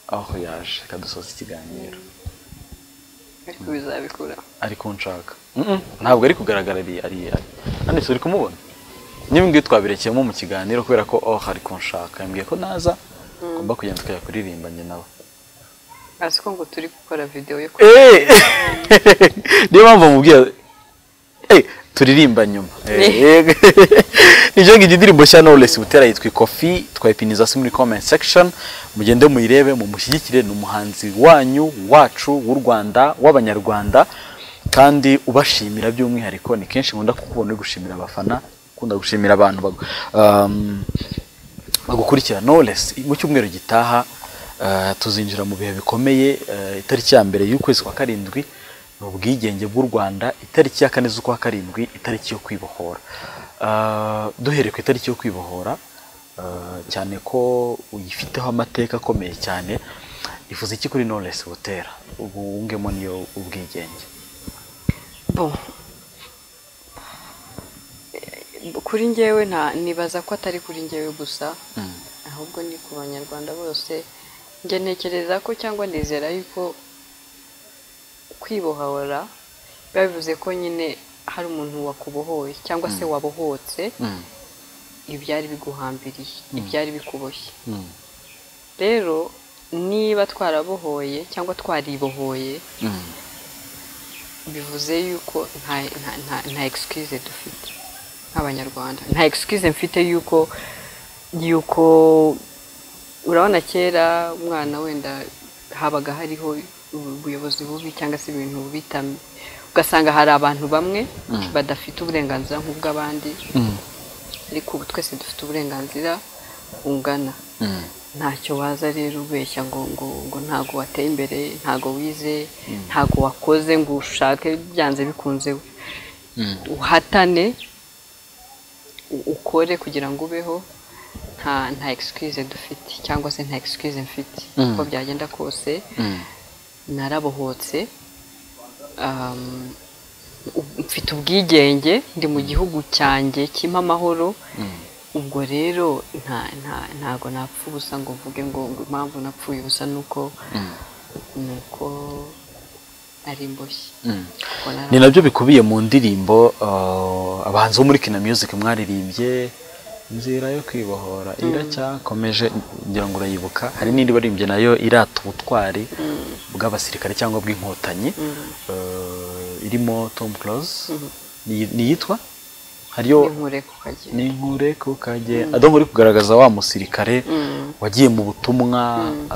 aho yaje kadusoza ikiganiro ariko bizabikura ariko nshaka Mm-mm, ntabwo ari kugaragara ari ari ari nanditse uri kumubona niba ngiyo twabirekeyemo mu kiganiro kubera ko oh ari kunshaka yambwiye ko naza ngomba kugenda tukajya njye nawe azi ko ngo turi gukora videwo yo ku Eh! niyo mpamvu mubwiye Eh, turirimba nyuma Eh, nicyo ngicyo indirimbo nshya Knowless Butera yitwa ikofi twayipiniza hasi muri comment section mugende muyirebe mumushyigikire ni umuhanzi wanyu wacu w'u Rwanda w'abanyarwanda kandi ubashimira by'umwihariko ni kenshi nkunda kukubona uri gushimira abafana ukunda gushimira abantu bagu- um, bagukurikira Knowless mu cyumweru gitaha eh, tuzinjira mu bihe bikomeye eh, itariki ya mbere y'ukwezi kwa karindwi ni ubwigenge bw'u Rwanda itariki ya kane z'ukwa karindwi itariki yo kwibohora Eh, duhereye ku itariki yo kwibohora eh, cyane ko uyifiteho amateka akomeye cyane ifuza iki kuri Knowless Butera ubu wungemo niyo ubwigenge Bon. Eh, kuri njyewe nta nibaza ko atari kuri njyewe gusa ahubwo ni ku banyarwanda bose njye ntekereza ko cyangwa ndizera yuko kwibohora biba bivuze ko nyine hari umuntu wakubohoye cyangwa se wabohotse Mm. ibyari biguhambiriye ibyari bikuboshye rero niba twarabohoye cyangwa twaribohoye bivuze yuko nta nta nta nta excuse dufite nk'abanyarwanda nta excuse mfite yuko yuko urabona kera umwana wenda habaga hariho ubuyobozi bubi cyangga se ibintu bitami ugasanga hari abantu bamwe badafite uburenganzira nk'ubw'abandi ariko ubu twese dufite uburenganzira bungana ntacyo waza rero ubeshya ngo ngo ngo ntago wateye imbere ntago wize ntago wakoze ngo ushake byanze bikunze uhatane u- ukore kugira ngo ubeho nta nta excuse dufite cyangwa se nta excuse mfite uko byagenda kose narabohotse um, u- mfite ubwigenge ndi mu gihugu cyanjye kimpa amahoro ubwo rero nta nta ntago napfa ubusa ngo mvuge ngo ngo impamvu napfuye ubusa nuko nuko ari imboshye Kuko nara- ni nabyo bikubiye mu ndirimbo uh, abahanzi bo muri kina music mwaririmbye inzira yo kwibohora iracyakomeje ngira ngo urayibuka hari n'indi baririmbye nayo irata ubutwari bw'abasirikare cyangwa bw'inkotanyi Uh, irimo Tom Close Ni- ni iyitwa hariyo n'inkure ku kagera ni nkure ku kage adongo uri kugaragaza wa musirikare wagiye mu butumwa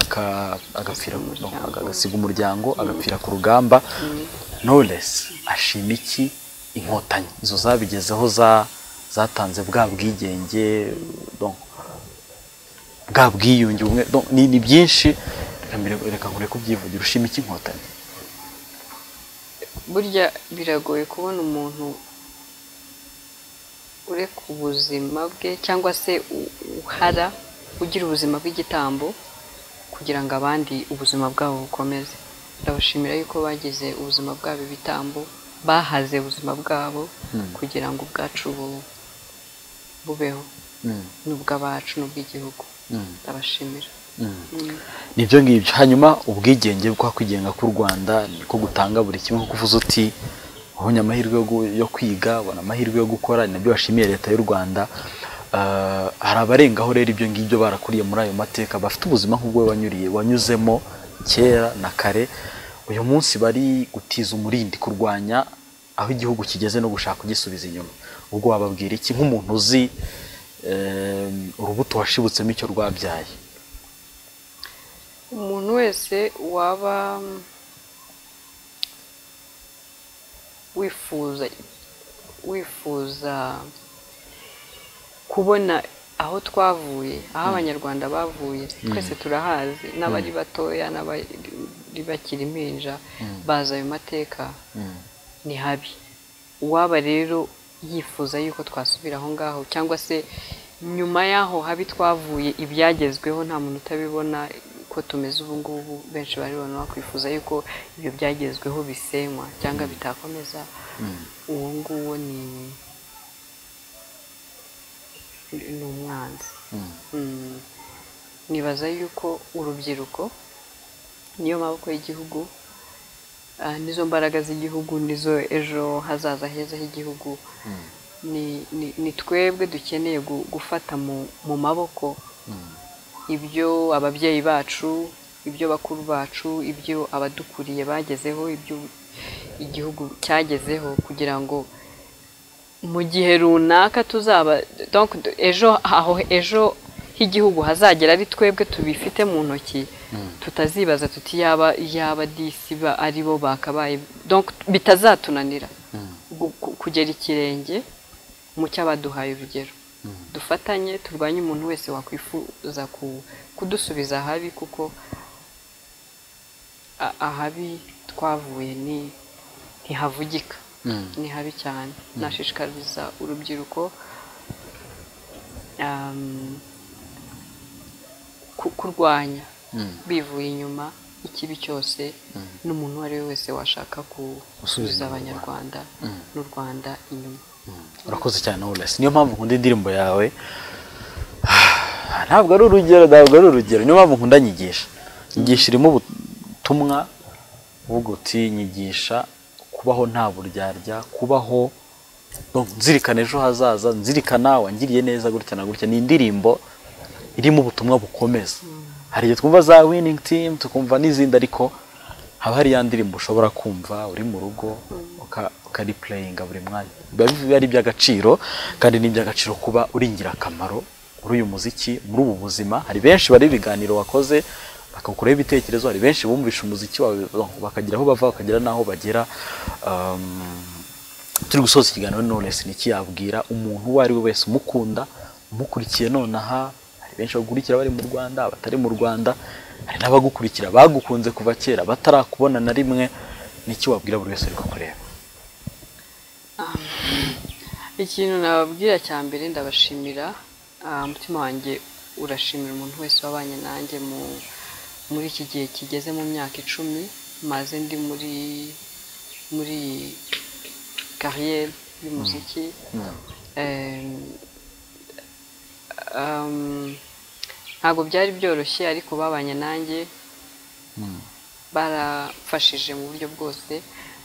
aka- agapfira umuryango. agasiga umuryango agapfira ku rugamba Knowless ashima iki inkotanyi izo zabigezeho za- zatanze bwa bwigenge donc, bwa bwiyunge ubumwe donc, ni ni byinshi Reka mbere- reka nkure kubyivugira ushima iki inkotanyi burya biragoye kubona umuntu ureka ubuzima bwe cyangwa se u- uhara ugira ubuzima bw'igitambo kugira ngo abandi ubuzima bwabo bukomeze ndabashimira yuko bagize ubuzima bwabo ibitambo bahaze ubuzima bwabo kugira ngo ubwacu bu- bubeho Mm. n'ubw'abacu n'ubw'igihugu Mm. ndabashimira nibyo ngibyo hanyuma ubwigenge bwo kwigenga k'u rwanda niko gutanga buri kimwe nko kuvuza uti ubonye amahirwe yo gu- yo kwiga ubona amahirwe yo gukora ni nabyo bashimiye leta y'u rwanda Ah, hari abarengaho rero ibyo ngibyo barakuriye muri ayo mateka bafite ubuzima nk'ubwo wowe wanyuriye wanyuzemo kera na kare uyu munsi bari gutiza umurindi kurwanya aho igihugu kigeze no gushaka kugisubiza inyuma ubwo wababwira iki nk'umuntu uzi eh, urubuto washibutsemo icyo rwabyaye umuntu wese waba mm, wifuza wifuza kubona aho twavuye aho abanyarwanda bavuye twese turahazi n'abari batoya n'abari bakiri impinja bazi ayo mateka ni habi uwaba rero yifuza yuko twasubira aho ngaho cyangwa se nyuma y'aho habi twavuye ibyagezweho nta muntu utabibona ko tumeze ubu ngubu benshi baribona bakwifuza yuko ibyo byagezweho bisenywa cyangwa bitakomeza uwo nguwo ni ni umwanzi Mm. nibaza yuko urubyiruko niyo maboko y'igihugu ah, nizo mbaraga z'igihugu nizo ejo hazaza heza h'igihugu ni- ni- ni twebwe dukeneye gu- gufata mu- mu maboko ibyo ababyeyi bacu ibyo bakuru bacu ibyo abadukuriye bagezeho ibyo igihugu cyagezeho kugira ngo mu gihe runaka tuzaba donc ejo aho ejo h'igihugu hazagera ari twebwe tubifite mu ntoki tutazibaza tuti yaba yaba disi ba- ari bo bakabaye donc bitazatunanira gu- ku- kugera ikirenge mu cyo abaduhaye urugero dufatanye turwanye umuntu wese wakwifuza ku- kudusubiza ahabi kuko a- ahabi twavuye ni ntihavugika ni habi cyane nashishikariza urubyiruko um, ku- kurwanya bivuye inyuma ikibi cyose n'umuntu uwo ari we wese washaka ku- gusubiza abanyarwanda n'u rwanda inyuma urakoze cyane Knowless niyo mpamvu nkunda indirimbo yawe ntabwo ari urugero ntabwo ari urugero niyo mpamvu nkunda nyigisha nyigisha irimo ubutumwa uvuga uti nyigisha kubaho nta buryarya kubaho donc nzirikana ejo hazaza nzirikana wangiriye neza gutya na gutya ni indirimbo irimo ubutumwa bukomeza hari igihe twumva za winning team tukumva n'izindi ariko haba hari ya ndirimbo ushobora kumva uri mu rugo uka- ukaripureyinga buri mwanya biba biba ari iby'agaciro kandi ni iby'agaciro kuba uri ingirakamaro muri uyu muziki muri ubu buzima hari benshi bari ibiganiro wakoze bakawukuraho ibitekerezo hari benshi bumvisha umuziki wawe bakagira aho bava bakagira n'aho bagera Um, turi gusoza ikiganiro Knowless ni iki yabwira umuntu uwo ari we wese umukunda umukurikiye nonaha hari benshi bagukurikira bari mu Rwanda abatari mu Rwanda hari n'abagukurikira bagukunze kuva kera batarakubona na rimwe ni iki wabwira buri wese uri kukureba ikintu nababwira cya mbere ndabashimira Ah, umutima wanjye urashimira umuntu wese wabanye nanjye mu muri iki gihe kigeze mu myaka icumi maze ndi muri muri kariyeri y'umuziki Em, um, ntabwo byari byoroshye ariko babanye nanjye barafashije mu buryo bwose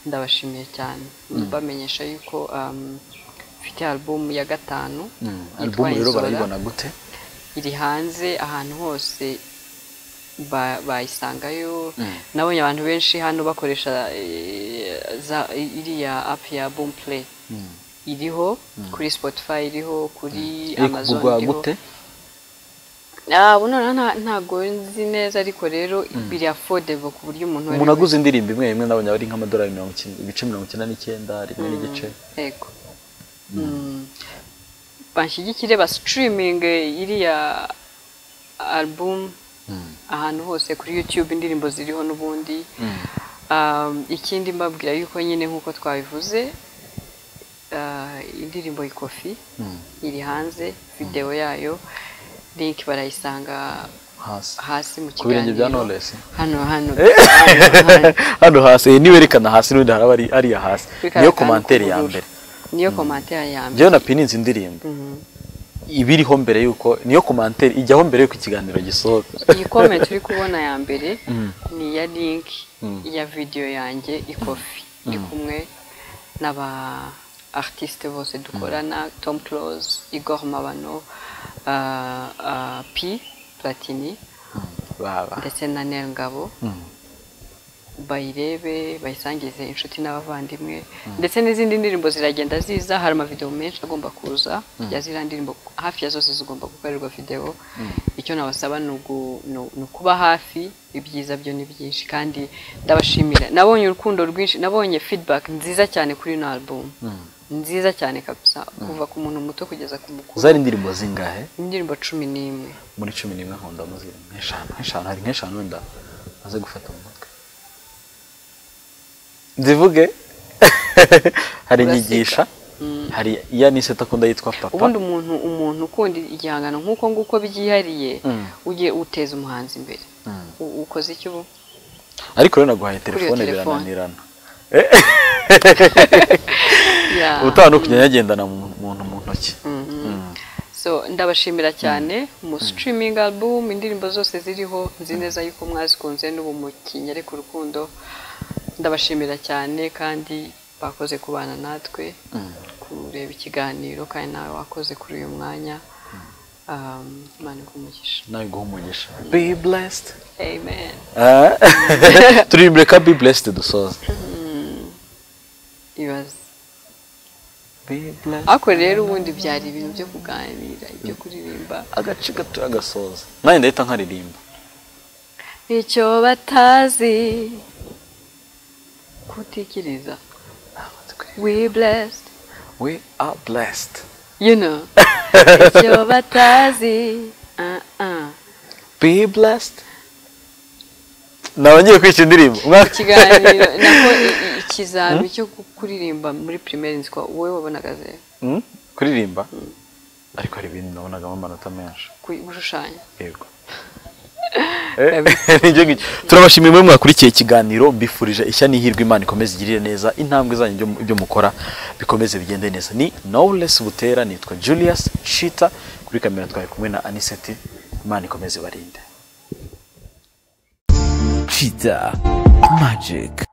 ndabashimiye cyane bamenyesha yuko um, mfite alubumu ya gatanu yitwa alubumu rero Izora. barayibona gute iri hanze ahantu hose ba- bayisangayo nabonye abantu benshi hano bakoresha eh, za- iriya apu ya boom play iriho kuri spotify iriho kuri iri amazon kugurwa iriho gute Ah, ubu noneho nta- ntabwo nzi neza ariko rero biri affordable ku buryo umuntu umuntu aguze indirimbo imwe imwe ndabona ari nk'amadolari mirongo icyenda- ibice mirongo icyenda n'icyenda rimwe n'igice yego Mm. banshyigikire ba streaming iriya album ahantu hose kuri youtube indirimbo ziriho n'ubundi Um, ikindi mbabwira yuko nyine nk'uko twabivuze ah, indirimbo ikofi iri hanze videwo yayo link barayisanga hasi hasi mu ku birenge bya kiganiro Knowless hano hano hano hasi eh, niba erekana hasi n'ubundi haraba ari ariya hasi Bikaba niyo kandi komantere ya k'ubururu. mbere niyo komantere ya mbere njyewe napininze indirimbo ibiriho mbere yuko niyo komantere ijyaho mbere yuko ikiganiro gisohoka iyi comment uri kubona ya mbere ni iya link ya video yanjye ikofi ndi kumwe n'aba artiste bose dukorana Tom Close Igor Mabano uh, uh, P Platini baba ndetse na Nel Ngabo bayirebe bayisangize inshuti n'abavandimwe ndetse n'izindi ndirimbo ziragenda ziza hari amavidewo menshi agomba kuza ya ziriya ndirimbo hafi ya zose zigomba gukorerwa videwo icyo nabasaba ni ugu- ni- ni ukuba hafi ibyiza byo ni byinshi kandi ndabashimira nabonye urukundo rwinshi nabonye feedback nziza cyane kuri ino album nziza cyane kabisa kuva ku muntu muto kugeza ku mukuru zari indirimbo zingahe indirimbo cumi n'imwe muri cumi n'imwe nkunda muziri nk'eshanu nk'eshanu hari nk'eshanu wenda maze gufata mu mutwe zivuge hari Uraseka. inyigisha hari iya nise takunda yitwa papa ubundi umuntu umuntu ukunda igihangano nk'uko nguko byihariye ujye uteza umuhanzi imbere U- ukoze icyo ubu ariko rero naguhaye iyo telefone telefone. birananirana Ya. ubutaha no kujya nyagendana mu muntu mu ntoki so ndabashimira cyane mu streaming album indirimbo zose ziriho nzi neza yuko mwazikunze n'ubu mukinyere ku rukundo ndabashimira cyane kandi bakoze kubana natwe kureba ikiganiro kandi nawe wakoze kuri uyu mwanya Um, Imana ikumugisha nawe guha umugisha be blessed amen Ah. turirimbire ka be blessed dusoza ibaze be blessed ariko rero ubundi byari ibintu byo kuganira ibyo kuririmba agace gato agasoza nanjye ndahita nkaririmba icyo batazi kutikiriza we blessed we are blessed you know icyo batazi ah, ah. be blessed nawe ngiye kwica indirimbo umwaka ikiganiro nako i- i- ikizami cyo ku- kuririmba muri primaire nziko wowe wabonaga zero Hmm? kuririmba ariko hari ibintu nabonagamo amanota menshi Ku- gushushanya yego Nibyo ngibyo. turabashimiye mwe mwakurikiye ikiganiro mbifurije ishya n'ihirwe imana ikomeze igirire neza intambwe zanyu ibyo- ibyo mukora bikomeze bigende neza ni knowless butera nitwa julius shita kuri kamera twari kumwe na aniseti imana ikomeze barinde Cheetah Magic.